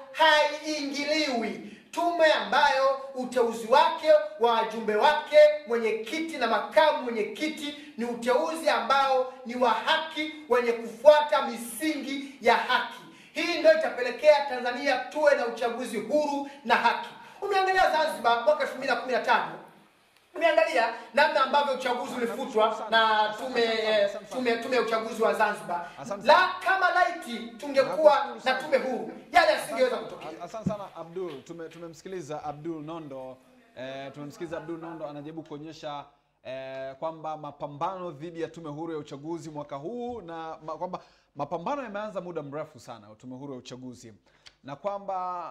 haiingiliwi tume ambayo uteuzi wake wa wajumbe wake mwenyekiti na makamu mwenyekiti ni uteuzi ambao ni wa haki wenye kufuata misingi ya haki hii ndio itapelekea tanzania tuwe na uchaguzi huru na haki umeangalia zanzibar mwaka 2015 umeangalia namna ambavyo uchaguzi ulifutwa na tume eh, tume tume ya uchaguzi wa zanzibar Asante la kama laiti tungekuwa na tume huru yale yasingeweza kutokea Asante sana Abdul, Tume- tumemsikiliza Abdul Nondo eh, tumemsikiliza Abdul Nondo anajaribu kuonyesha eh, kwamba mapambano dhidi ya tume huru ya uchaguzi mwaka huu na ma, kwamba mapambano yameanza muda mrefu sana tume huru ya uchaguzi na kwamba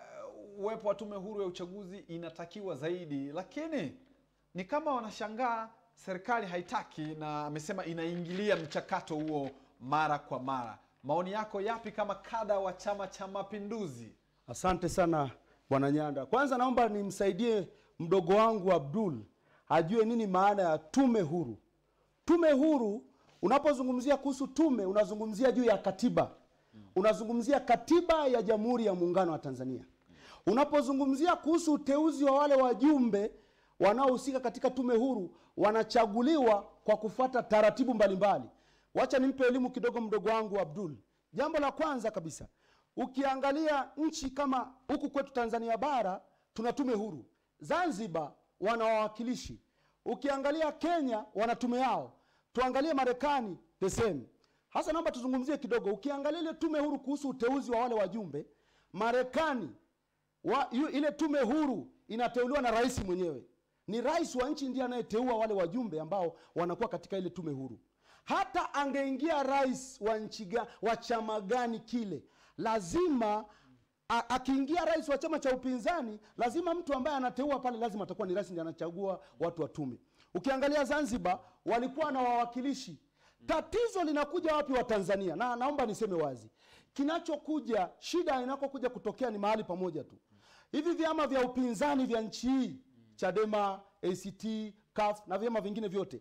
eh, uwepo wa tume huru ya uchaguzi inatakiwa zaidi, lakini ni kama wanashangaa serikali haitaki, na amesema inaingilia mchakato huo mara kwa mara. Maoni yako yapi kama kada wa Chama cha Mapinduzi? Asante sana bwana Nyanda. Kwanza naomba nimsaidie mdogo wangu Abdul ajue nini maana ya tume huru. Tume huru, unapozungumzia kuhusu tume, unazungumzia juu ya katiba, unazungumzia katiba ya Jamhuri ya Muungano wa Tanzania. Unapozungumzia kuhusu uteuzi wa wale wajumbe wanaohusika katika tume huru, wanachaguliwa kwa kufuata taratibu mbalimbali. Wacha nimpe elimu kidogo mdogo wangu Abdul. Jambo la kwanza kabisa, ukiangalia nchi kama huku kwetu Tanzania bara tuna tume huru. Zanzibar wana wawakilishi. Ukiangalia Kenya wana tume yao. Tuangalie Marekani the same. Hasa naomba tuzungumzie kidogo. Ukiangalia ile tume huru kuhusu uteuzi wa wale wajumbe, marekani wa, yu, ile tume huru inateuliwa na rais mwenyewe ni rais wa nchi ndiye anayeteua wale wajumbe ambao wanakuwa katika ile tume huru hata angeingia rais wa nchi ga, wa chama gani kile lazima a- akiingia rais wa chama cha upinzani lazima mtu ambaye anateua pale lazima atakuwa ni rais ndiye anachagua watu wa tume ukiangalia zanzibar walikuwa na wawakilishi tatizo linakuja wapi wa tanzania na naomba niseme wazi kinachokuja shida inakokuja kutokea ni mahali pamoja tu hivi vyama vya upinzani vya nchi hii chadema act caf na vyama vingine vyote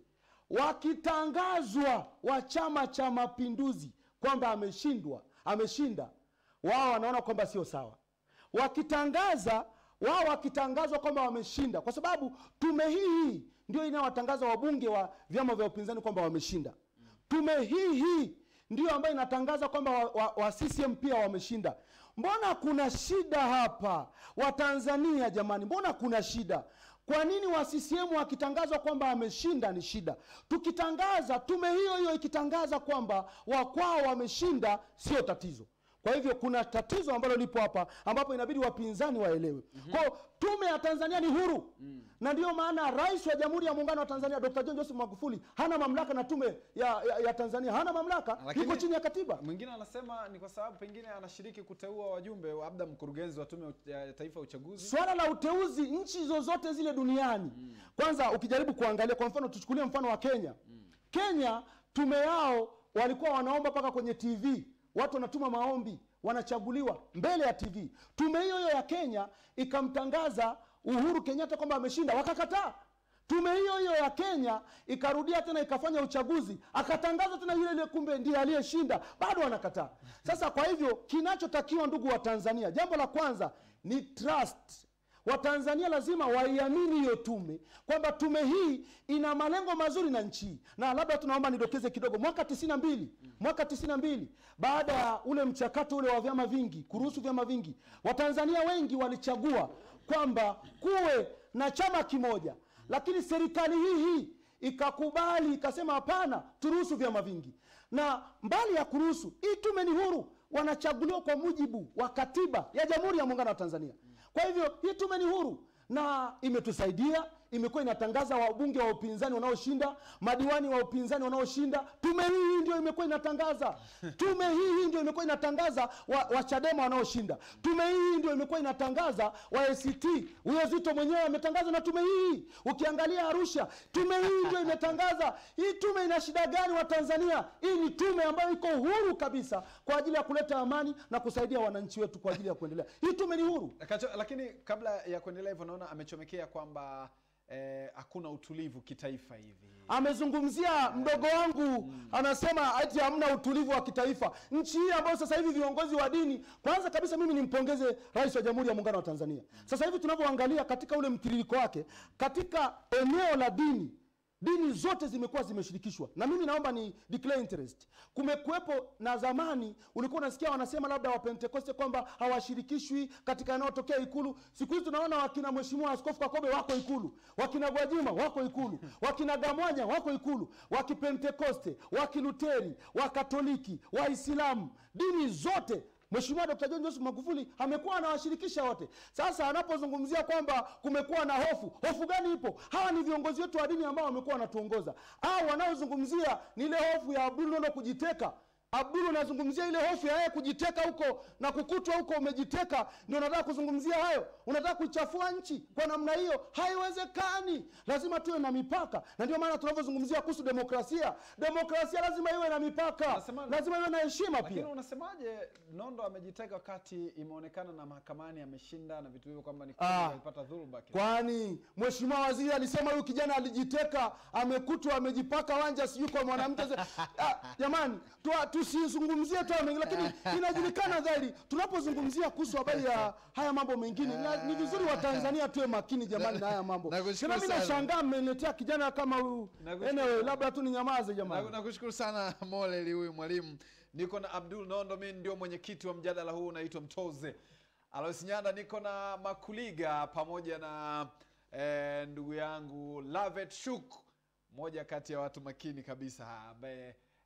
wakitangazwa wa chama cha mapinduzi kwamba ameshindwa ameshinda wao wanaona kwamba sio sawa wakitangaza wao wakitangazwa kwamba wameshinda kwa sababu tume hii hii ndio inayowatangaza wabunge wa vyama vya upinzani kwamba wameshinda tume hii hii ndio ambayo inatangaza kwamba wa, wa, wa ccm pia wameshinda mbona kuna shida hapa watanzania jamani mbona kuna shida kwa nini wa ccm wakitangazwa kwamba ameshinda ni shida tukitangaza tume hiyo hiyo ikitangaza kwamba wakwao wameshinda sio tatizo kwa hivyo kuna tatizo ambalo lipo hapa ambapo inabidi wapinzani waelewe mm-hmm. kwao tume ya tanzania ni huru mm. na ndiyo maana rais wa jamhuri ya muungano wa tanzania dr john joseph magufuli hana mamlaka na tume ya, ya, ya tanzania hana mamlaka Lakini- iko chini ya katiba mwingine anasema ni kwa sababu pengine anashiriki kuteua wajumbe labda mkurugenzi wa tume ya taifa ya uchaguzi swala la uteuzi nchi zozote zile duniani mm. kwanza ukijaribu kuangalia kwa mfano tuchukulie mfano wa kenya mm. kenya tume yao walikuwa wanaomba mpaka kwenye tv watu wanatuma maombi wanachaguliwa mbele ya tv tume hiyo hiyo ya kenya ikamtangaza uhuru kenyatta kwamba ameshinda wakakataa tume hiyo hiyo ya kenya ikarudia tena ikafanya uchaguzi akatangaza tena yule yule kumbe ndiye aliyeshinda bado wanakataa sasa kwa hivyo kinachotakiwa ndugu wa tanzania jambo la kwanza ni trust watanzania lazima waiamini hiyo tume kwamba tume hii ina malengo mazuri na nchi hii na labda tunaomba nidokeze kidogo mwaka tisini na mbili mwaka tisini na mbili baada ya ule mchakato ule wa vyama vingi kuruhusu vyama vingi watanzania wengi walichagua kwamba kuwe na chama kimoja lakini serikali hii hii ikakubali ikasema hapana turuhusu vyama vingi na mbali ya kuruhusu hii tume ni huru wanachaguliwa kwa mujibu wa katiba ya jamhuri ya muungano wa tanzania kwa hivyo hii tume ni huru na imetusaidia imekuwa inatangaza wabunge wa upinzani wanaoshinda madiwani wa upinzani wanaoshinda tume hii hii ndio imekuwa inatangaza tume hii hii ndio imekuwa inatangaza wa, wa chadema wanaoshinda tume hii hii ndio imekuwa inatangaza wa act huyo zito mwenyewe ametangaza na tume hii ukiangalia arusha tume hii ndio imetangaza hii tume ina shida gani wa tanzania hii ni tume ambayo iko huru kabisa kwa ajili ya kuleta amani na kusaidia wananchi wetu kwa ajili ya kuendelea hii tume ni huru Kacho, lakini kabla ya kuendelea hivyo naona amechomekea kwamba eh, hakuna utulivu kitaifa hivi amezungumzia mdogo wangu anasema ati hamna utulivu wa kitaifa nchi hii ambayo sasa hivi viongozi wa dini kwanza kabisa mimi nimpongeze rais wa jamhuri ya muungano wa tanzania sasa hivi tunavyoangalia katika ule mtiririko wake katika eneo la dini dini zote zimekuwa zimeshirikishwa na mimi naomba ni declare interest kumekuwepo na zamani ulikuwa unasikia wanasema labda wapentekoste kwamba hawashirikishwi katika yanayotokea ikulu siku hizi tunaona wakina mheshimiwa askofu kakobe wako ikulu wakina gwajima wako ikulu wakina gamwanya wako ikulu wakipentekoste wakiluteri wakatoliki waislamu dini zote Mheshimiwa Dr. John Joseph Magufuli amekuwa anawashirikisha wote. Sasa anapozungumzia kwamba kumekuwa na hofu, hofu gani ipo? Hawa ni viongozi wetu wa dini ambao wamekuwa wanatuongoza. Au wanaozungumzia ni ile hofu ya Abdul Nondo kujiteka. Abdul unazungumzia ile hofu ya yeye kujiteka huko na kukutwa huko umejiteka, ndio unataka kuzungumzia hayo? Unataka kuichafua nchi kwa namna hiyo? Haiwezekani. Lazima tuwe na mipaka, na ndio maana tunavyozungumzia kuhusu demokrasia, demokrasia lazima iwe na mipaka, Unasema- lazima iwe na heshima lakini pia. unasemaje nondo amejiteka wakati imeonekana na mahakamani ameshinda na vitu hivyo kwamba ni Ah. kweli alipata dhuluma kidogo. kwani mheshimiwa waziri alisema huyu kijana alijiteka amekutwa amejipaka wanja sijui kwa mwanamke ah, jamani tua- tusizungumzie tu hayo mengi lakini inajulikana dhahiri tunapozungumzia kuhusu habari ya haya mambo mengine na, ni vizuri watanzania tuwe makini jamani na haya mambo Nakushukuru tena mi sana. nashangaa mmeniletea kijana kama huyu Nakushukuru anyway, sana. labda tu ninyamaze Na- jamani nakushukuru sana moleli huyu mwalimu niko na abdul nondo mi ndio mwenyekiti wa mjadala huu unaitwa mtoze alois nyanda niko na makuliga pamoja na eh, ndugu yangu lavet shuk moja kati ya watu makini kabisa ambaye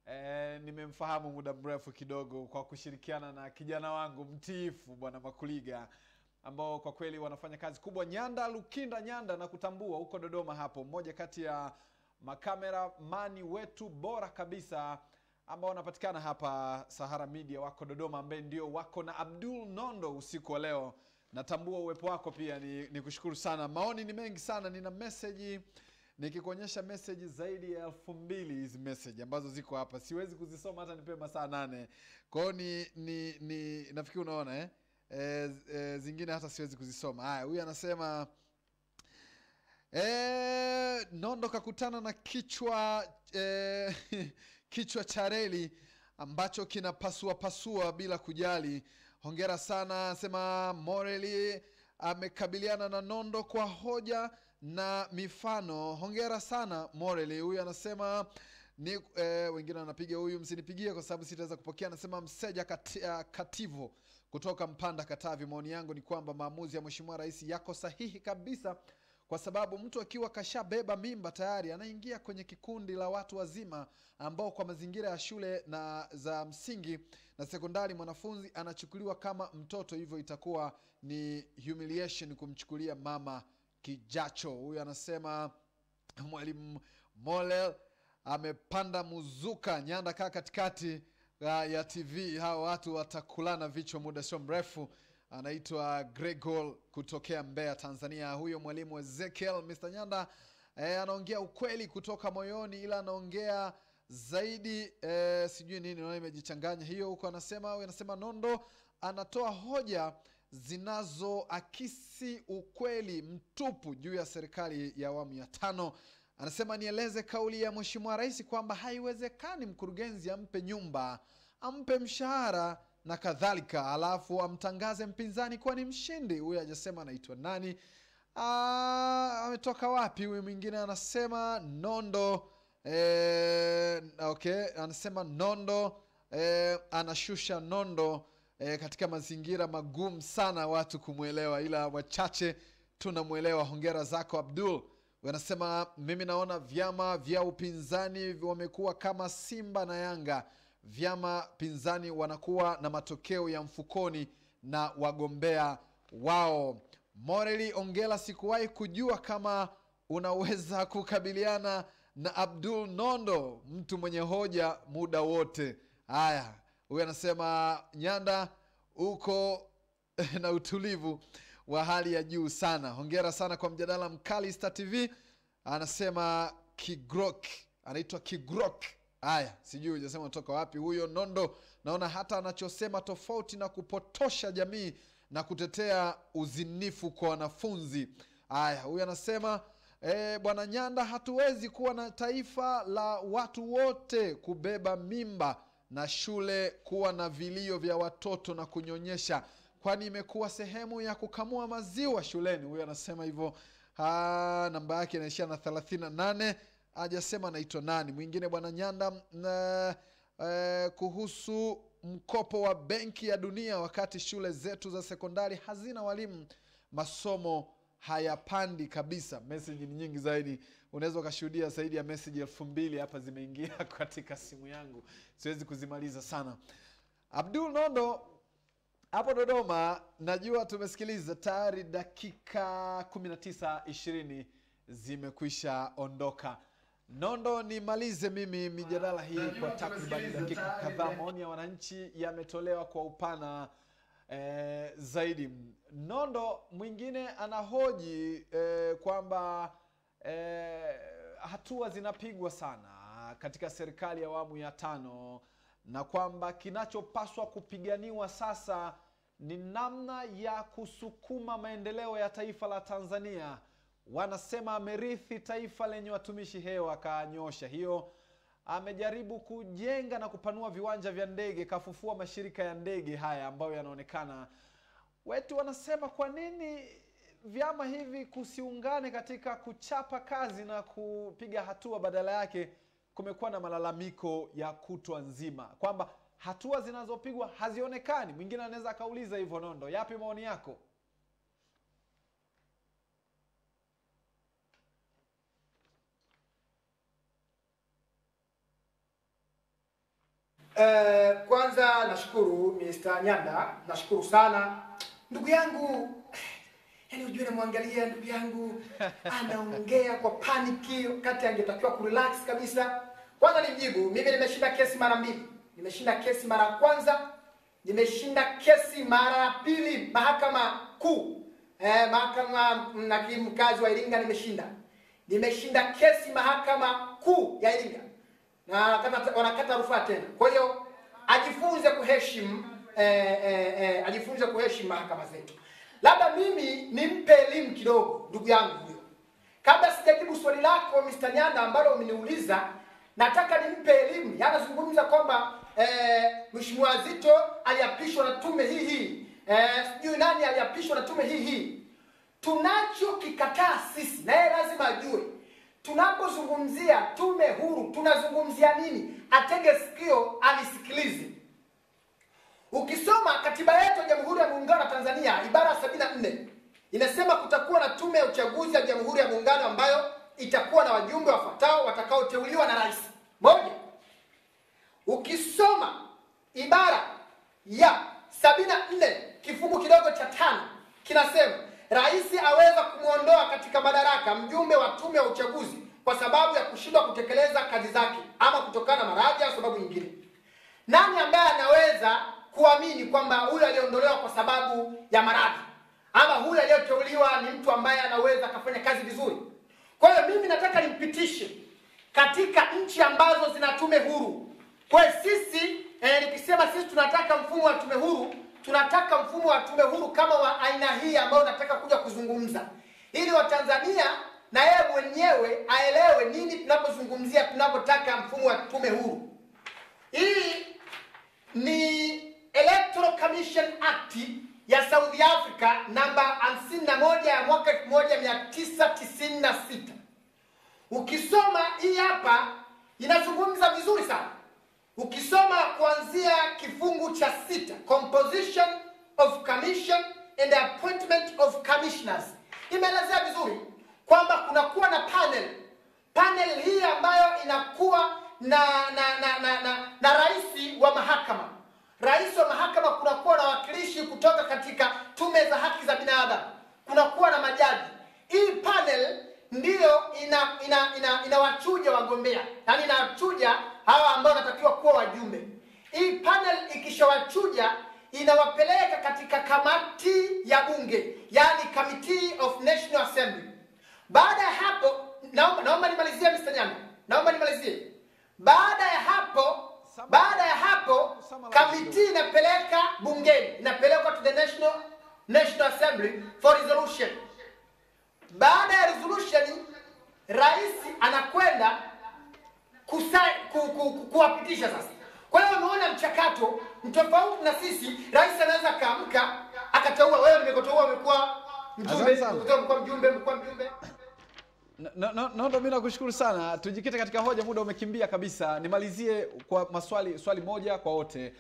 e, nimemfahamu muda mrefu kidogo kwa kushirikiana na kijana wangu mtiifu bwana makuliga ambao kwa kweli wanafanya kazi kubwa nyanda lukinda nyanda na kutambua huko dodoma hapo mmoja kati ya makamera mani wetu bora kabisa ambao wanapatikana hapa sahara media wako dodoma ambaye ndio wako na abdul nondo usiku wa leo natambua uwepo wako pia ni, ni kushukuru sana maoni ni mengi sana nina meseji nikikuonyesha meseji zaidi ya elfu mbili hizi meseji ambazo ziko hapa siwezi kuzisoma hata nipewe masaa nane kwao ni, ni, ni nafikiri unaona eh? E, e, zingine hata siwezi kuzisoma haya huyu anasema e, nondo kakutana na kichwa e, kichwa cha reli ambacho kinapasua pasua bila kujali hongera sana anasema moreli amekabiliana na nondo kwa hoja na mifano hongera sana moreli huyu anasema ni eh, wengine wanapiga huyu msinipigie kwa sababu sitaweza kupokea anasema mseja kati, uh, kativo kutoka mpanda katavi maoni yangu ni kwamba maamuzi ya mheshimiwa rais yako sahihi kabisa kwa sababu mtu akiwa kashabeba mimba tayari anaingia kwenye kikundi la watu wazima ambao kwa mazingira ya shule na za msingi na sekondari mwanafunzi anachukuliwa kama mtoto hivyo itakuwa ni humiliation kumchukulia mama kijacho huyu anasema mwalimu molel amepanda muzuka nyanda kaa katikati uh, ya tv hao watu watakulana vichwa muda sio mrefu anaitwa gregor kutokea mbeya tanzania huyo mwalimu ezekiel mr nyanda eh, anaongea ukweli kutoka moyoni ila anaongea zaidi eh, sijui nini naona imejichanganya hiyo huko anasema huyu anasema nondo anatoa hoja zinazoakisi ukweli mtupu juu ya serikali ya awamu ya tano anasema nieleze kauli ya mheshimiwa rais kwamba haiwezekani mkurugenzi ampe nyumba ampe mshahara na kadhalika alafu amtangaze mpinzani kuwa ni mshindi huyu hajasema anaitwa nani Ah, ametoka wapi huyu mwingine anasema nondo eh, okay anasema nondo eh, anashusha nondo eh, katika mazingira magumu sana watu kumwelewa ila wachache tunamwelewa hongera zako abdul wanasema mimi naona vyama vya upinzani wamekuwa kama simba na yanga vyama pinzani wanakuwa na matokeo ya mfukoni na wagombea wao moreli ongela sikuwahi kujua kama unaweza kukabiliana na abdul nondo mtu mwenye hoja muda wote haya huyu anasema nyanda uko na utulivu wa hali ya juu sana hongera sana kwa mjadala mkali star tv anasema kigrok anaitwa kigrok haya sijui ujasema toka wapi huyo nondo naona hata anachosema tofauti na kupotosha jamii na kutetea uzinifu kwa wanafunzi haya huyu anasema e, bwana nyanda hatuwezi kuwa na taifa la watu wote kubeba mimba na shule kuwa na vilio vya watoto na kunyonyesha kwani imekuwa sehemu ya kukamua maziwa shuleni huyu anasema hivyo Ah, namba yake inaishia na thelathini na nane ajasema anaitwa nani mwingine bwana nyanda na, eh, kuhusu mkopo wa benki ya dunia wakati shule zetu za sekondari hazina walimu masomo hayapandi kabisa meseji ni nyingi zaidi unaweza ukashuhudia zaidi ya meseji elfu mbili hapa zimeingia katika simu yangu siwezi kuzimaliza sana abdul nondo hapo dodoma najua tumesikiliza tayari dakika 19 20 zimekwisha ondoka nondo nimalize mimi mijadala hii Najua kwa takriban tumesikiliza dakika tayari kadhaa dakika- maoni ya wananchi yametolewa kwa upana eh, zaidi nondo mwingine anahoji eh, kwamba eh, hatua zinapigwa sana katika serikali ya awamu ya tano na kwamba kinachopaswa kupiganiwa sasa ni namna ya kusukuma maendeleo ya taifa la tanzania wanasema amerithi taifa lenye watumishi hewa akaanyosha hiyo amejaribu kujenga na kupanua viwanja vya ndege kafufua mashirika ya ndege haya ambayo yanaonekana wetu wanasema kwa nini vyama hivi kusiungane katika kuchapa kazi na kupiga hatua badala yake kumekuwa na malalamiko ya kutwa nzima kwamba hatua zinazopigwa hazionekani mwingine anaweza akauliza hivyo nondo yapi maoni yako Eh, kwanza nashukuru Mr. Nyanda, nashukuru sana ndugu yangu. Yaani ujue namwangalia ndugu yangu anaongea kwa paniki wakati angetakiwa kurelax kabisa. Kwanza nimjibu, mimi nimeshinda kesi mara mbili. Nimeshinda kesi mara ya kwanza, nimeshinda kesi mara ya pili mahakama kuu. Eh, mahakama na hakimu mkazi wa Iringa nimeshinda. Nimeshinda kesi mahakama kuu ya Iringa na wanakata, wanakata rufaa tena. Kwa hiyo ajifunze kuheshimu eh, eh, eh, ajifunze kuheshimu mahakama zetu. Labda mimi nimpe elimu kidogo ndugu yangu huyo. Kabla sijajibu swali lako Mr. Nyanda ambalo umeniuliza, nataka nimpe elimu. Yanazungumza kwamba eh, Mheshimiwa Zito aliapishwa na tume hii hii, eh, sijui nani aliapishwa na tume hii hii. Tunachokikataa sisi na yeye lazima ajue tunapozungumzia tume huru tunazungumzia nini atege sikio alisikilize ukisoma katiba yetu ya jamhuri ya muungano wa tanzania ibara ya sabini na nne inasema kutakuwa na tume ya uchaguzi ya jamhuri ya muungano ambayo itakuwa na wajumbe wafuatao watakaoteuliwa na rais moja ukisoma ibara ya sabini na nne kifungu kidogo cha tano kinasema rais aweza kumwondoa katika madaraka mjumbe wa tume ya uchaguzi kwa sababu ya kushindwa kutekeleza kazi zake ama kutokana na maradhi au sababu nyingine nani ambaye anaweza kuamini kwamba huyu aliondolewa kwa sababu ya maradhi ama huyu aliyoteuliwa ni mtu ambaye anaweza akafanya kazi vizuri kwa hiyo mimi nataka nimpitishe katika nchi ambazo zina tume huru kwa hiyo sisi eh, nikisema sisi tunataka mfumo wa tume huru tunataka mfumo wa tume huru kama wa aina hii ambayo nataka kuja kuzungumza ili watanzania na yeye mwenyewe aelewe nini tunapozungumzia tunapotaka mfumo wa tume huru hii ni electoral commission act ya south africa namba 51 ya mwaka 1996 ukisoma hii hapa inazungumza vizuri sana ukisoma kuanzia kifungu cha sita composition of commission and appointment of commissioners imeelezea vizuri kwamba kunakuwa na panel panel hii ambayo inakuwa na na na na, na, na rais wa mahakama rais wa mahakama kunakuwa na wakilishi kutoka katika tume za haki za binadamu kunakuwa na majaji hii panel ndiyo ina ina ina inawachuja wagombea yaani inawachuja hawa ambao wanatakiwa kuwa wajumbe hii panel ikishawachuja inawapeleka katika kamati ya bunge yani committee of national assembly baada ya hapo naomba naomba nimalizie Mr. Nyama naomba nimalizie baada ya hapo baada ya hapo kamiti inapeleka bungeni inapelekwa to the national national assembly for resolution baada ya resolution rais anakwenda kusa- ku- ku- ku- kuwapitisha sasa kwa hiyo umeona mchakato mtofauti na sisi rais anaweza akaamka akateua wewe nimekuteua umekuwa mjumbe Asante sana. nimekuteua umekuwa mjumbe umekuwa mjumbe No, no, no, mi nakushukuru sana tujikite katika hoja muda umekimbia kabisa nimalizie kwa maswali swali moja kwa wote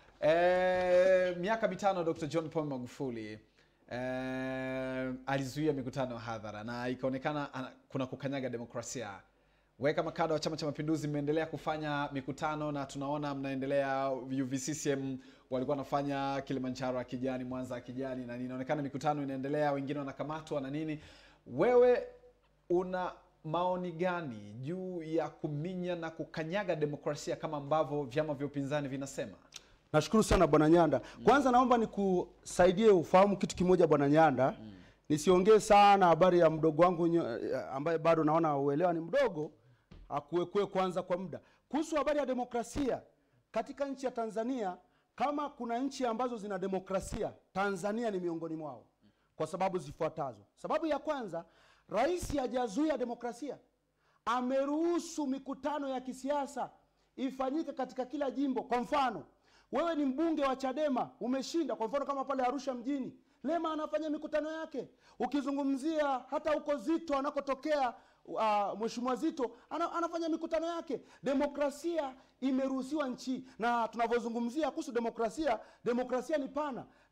e, miaka mitano dr john paul magufuli e, alizuia mikutano ya hadhara na ikaonekana ana- kuna kukanyaga demokrasia we kama kada wa chama cha mapinduzi mmeendelea kufanya mikutano na tunaona mnaendelea uvccm walikuwa wanafanya kilimanjaro ya kijani mwanza ya kijani na inaonekana mikutano inaendelea wengine wanakamatwa na nini wewe una maoni gani juu ya kuminya na kukanyaga demokrasia kama ambavyo vyama vya upinzani vinasema nashukuru sana bwana nyanda kwanza naomba nikusaidie ufahamu kitu kimoja bwana nyanda nisiongee sana habari ya mdogo wangu nyo- ambaye bado naona uelewa ni mdogo akuekue kwanza kwa muda kuhusu habari ya demokrasia katika nchi ya tanzania kama kuna nchi ambazo zina demokrasia tanzania ni miongoni mwao kwa sababu zifuatazo sababu ya kwanza rais hajazuia demokrasia ameruhusu mikutano ya kisiasa ifanyike katika kila jimbo kwa mfano wewe ni mbunge wa chadema umeshinda kwa mfano kama pale arusha mjini lema anafanya mikutano yake ukizungumzia hata huko zito anakotokea uh, mheshimiwa zito ana, anafanya mikutano yake demokrasia imeruhusiwa nchi na tunavyozungumzia kuhusu demokrasia demokrasia ni pana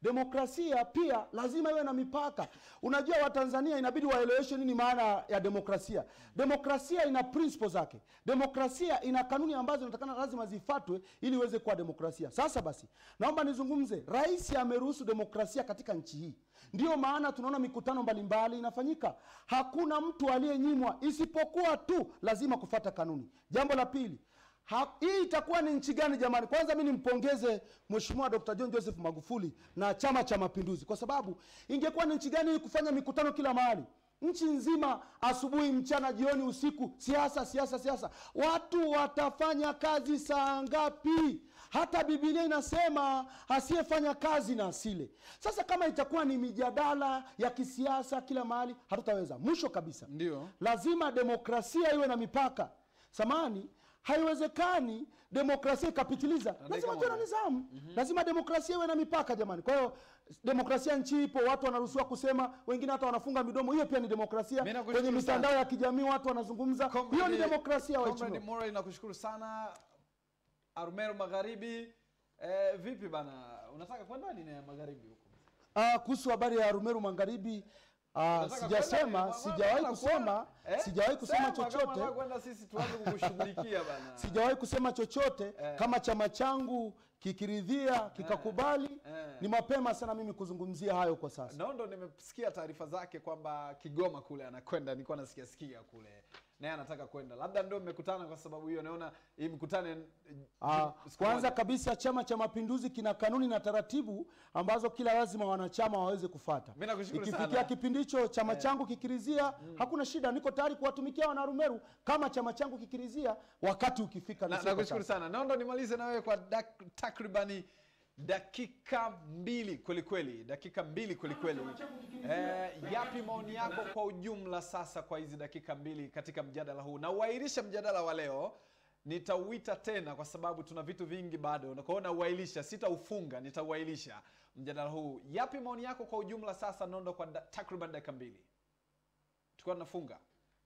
demokrasia pia lazima iwe na mipaka unajua watanzania inabidi waeleweshe nini maana ya demokrasia demokrasia ina principle zake demokrasia ina kanuni ambazo inatakana lazima zifatwe ili iweze kuwa demokrasia sasa basi naomba nizungumze rais ameruhusu demokrasia katika nchi hii ndiyo maana tunaona mikutano mbalimbali inafanyika hakuna mtu aliyenyimwa isipokuwa tu lazima kufata kanuni jambo la pili Ha, hii itakuwa ni nchi gani jamani kwanza mi nimpongeze mheshimiwa dr john joseph magufuli na chama cha mapinduzi kwa sababu ingekuwa ni nchi gani hii kufanya mikutano kila mahali nchi nzima asubuhi mchana jioni usiku siasa siasa siasa watu watafanya kazi saa ngapi hata bibilia inasema asiyefanya kazi na asile sasa kama itakuwa ni mijadala ya kisiasa kila mahali hatutaweza mwisho kabisa Ndio. lazima demokrasia iwe na mipaka samani haiwezekani demokrasia ikapitiliza lazima tuwe na nizamu lazima demokrasia iwe na mipaka jamani kwa hiyo demokrasia nchi ipo watu wanaruhusiwa kusema wengine hata wanafunga midomo hiyo pia ni demokrasia Mimi nakushukuru kwenye sana. mitandao ya kijamii watu wanazungumza hiyo ni Comrade- demokrasia Comrade waheshimiwa Moral nakushukuru sana Arumeru Magharibi. Eh, vipi bana, unataka kwenda nini ya magharibi huko? Ah, kuhusu habari ya Rumeru Magharibi ah, Unataka sijasema kwenda? sijawahi Unataka kusema kwenda? Eh? sijawahi kusema Sema kama chochote unataka kwenda sisi tuanze kukushughulikia bana. sijawahi kusema chochote Eh. kama chama changu kikiridhia kikakubali Eh. ni mapema sana mimi kuzungumzia hayo kwa sasa Nondo nimesikia taarifa zake kwamba Kigoma kule anakwenda, nilikuwa nasikia sikia kule. Naye anataka kwenda. Labda ndio mmekutana kwa sababu hiyo naona hii mkutane eh, Ah, siku kwanza moja. kabisa chama cha mapinduzi kina kanuni na taratibu ambazo kila lazima wanachama waweze kufata Mimi nakushukuru ikifikia sana. kipindi hicho chama changu kikirizia hakuna shida niko tayari kuwatumikia wanarumeru kama chama changu kikirizia wakati ukifika Na- nisiko nakushukuru sasa. sana naondo nimalize na wewe kwa dak- takribani dakika mbili kwelikweli dakika mbili kwelikweli eh, yapi maoni yako kwa ujumla sasa kwa hizi dakika mbili katika mjadala huu na uairisha mjadala wa leo nitauita tena kwa sababu tuna vitu vingi bado kwao nauailisha sitaufunga nitauailisha mjadala huu yapi maoni yako kwa ujumla sasa nondo kwa da, takriban dakika mbili tukiwa tunafunga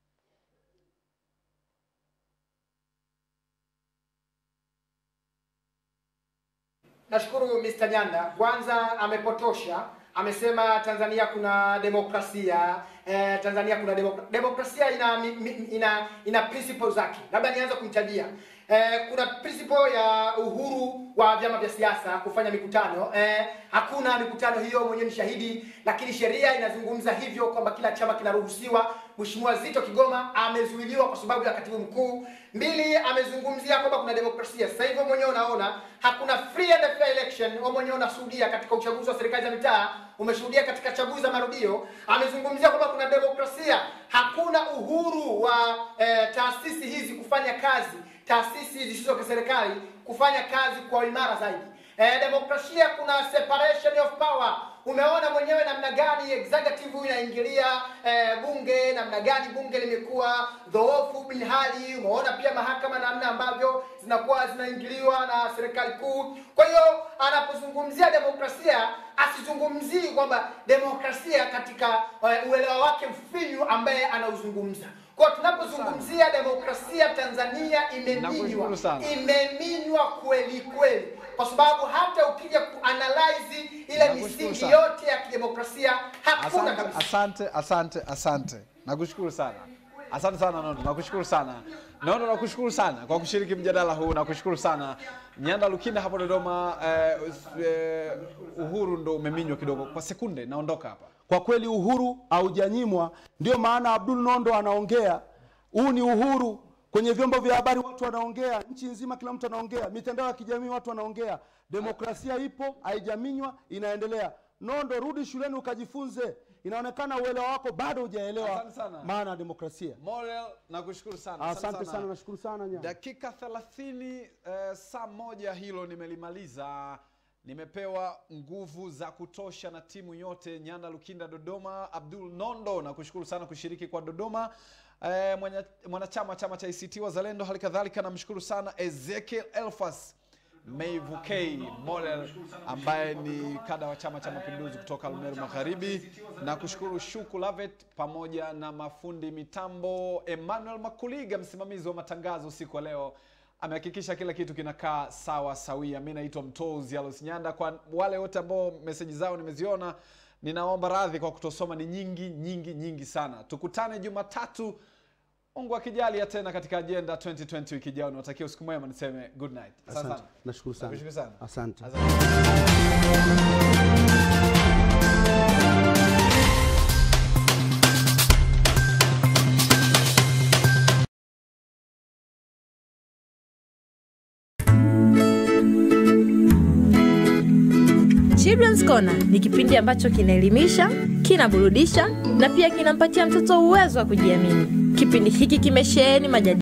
Nashukuru Mr. Nyanda, kwanza amepotosha, amesema Tanzania kuna demokrasia eh, Tanzania kuna demokra demokrasia ina, mi, mi, ina ina principle zake. Labda nianze kumtajia eh, kuna principle ya uhuru wa vyama vya siasa kufanya mikutano eh, hakuna mikutano hiyo, mwenyewe ni shahidi, lakini sheria inazungumza hivyo kwamba kila chama kinaruhusiwa. Mheshimiwa Zito Kigoma amezuiliwa kwa sababu ya katibu mkuu. Mbili, amezungumzia kwamba kuna demokrasia. Sasa hivyo mwenyewe unaona hakuna free and fair election. Wewe mwenyewe unashuhudia katika uchaguzi wa serikali za mitaa, umeshuhudia katika chaguzi za marudio. Amezungumzia kwamba kuna demokrasia, hakuna uhuru wa eh, taasisi hizi kufanya kazi, taasisi zisizo za serikali kufanya kazi kwa imara zaidi. Eh, demokrasia kuna separation of power. Umeona mwenyewe namna gani executive inaingilia eh, bunge, namna gani bunge limekuwa dhoofu bin hali. Umeona pia mahakama namna ambavyo zinakuwa zinaingiliwa na serikali kuu. Kwa hiyo anapozungumzia demokrasia asizungumzii kwamba demokrasia katika eh, uelewa wake mfinyu ambaye anauzungumza. Kwa tunapozungumzia demokrasia Tanzania imeminywa, Nakushukuru sana. imeminywa kweli kweli, kwa sababu hata ukija kuanalyze ile Nakushukuru misingi sana. yote ya kidemokrasia hakuna asante, kabisa. asante asante asante nakushukuru sana asante sana nondo nakushukuru sana nondo nakushukuru sana kwa kushiriki mjadala huu nakushukuru sana nyanda lukinda hapo dodoma eh, us- eh, uhuru ndo umeminywa kidogo kwa sekunde naondoka hapa kwa kweli uhuru haujanyimwa ndio maana abdul nondo anaongea huu ni uhuru kwenye vyombo vya habari watu wanaongea nchi nzima kila mtu anaongea mitandao ya kijamii watu wanaongea demokrasia ipo haijaminywa inaendelea nondo rudi shuleni ukajifunze inaonekana uelewa wako bado hujaelewa Asante sana. maana ya demokrasia Morel nakushukuru sana asante sana nashukuru sana nya dakika 30 eh, saa moja hilo nimelimaliza nimepewa nguvu za kutosha na timu yote nyanda lukinda dodoma abdul nondo na kushukuru sana kushiriki kwa dodoma eh, mwenye- mwanachama chama cha ict wazalendo hali kadhalika namshukuru sana ezekiel elfas Meivukei Morel ambaye ni kada wa Chama cha Mapinduzi kutoka Arumeru Magharibi, na kushukuru Shuku Lavet pamoja na mafundi mitambo Emmanuel Makuliga, msimamizi wa matangazo usiku wa leo. amehakikisha kila kitu kinakaa sawa sawia mi naitwa mtozi alos nyanda kwa wale wote ambao meseji zao nimeziona ninaomba radhi kwa kutosoma ni nyingi nyingi nyingi sana tukutane jumatatu mungu akijalia tena katika ajenda 2020 wiki ijao niwatakia usiku mwema niseme good night Asante Asante. sana. Nashukuru sana. Nakushukuru sana Asante. Asante. Children's Corner ni kipindi ambacho kinaelimisha, kinaburudisha na pia kinampatia mtoto uwezo wa kujiamini. Kipindi hiki kimesheheni majadiliano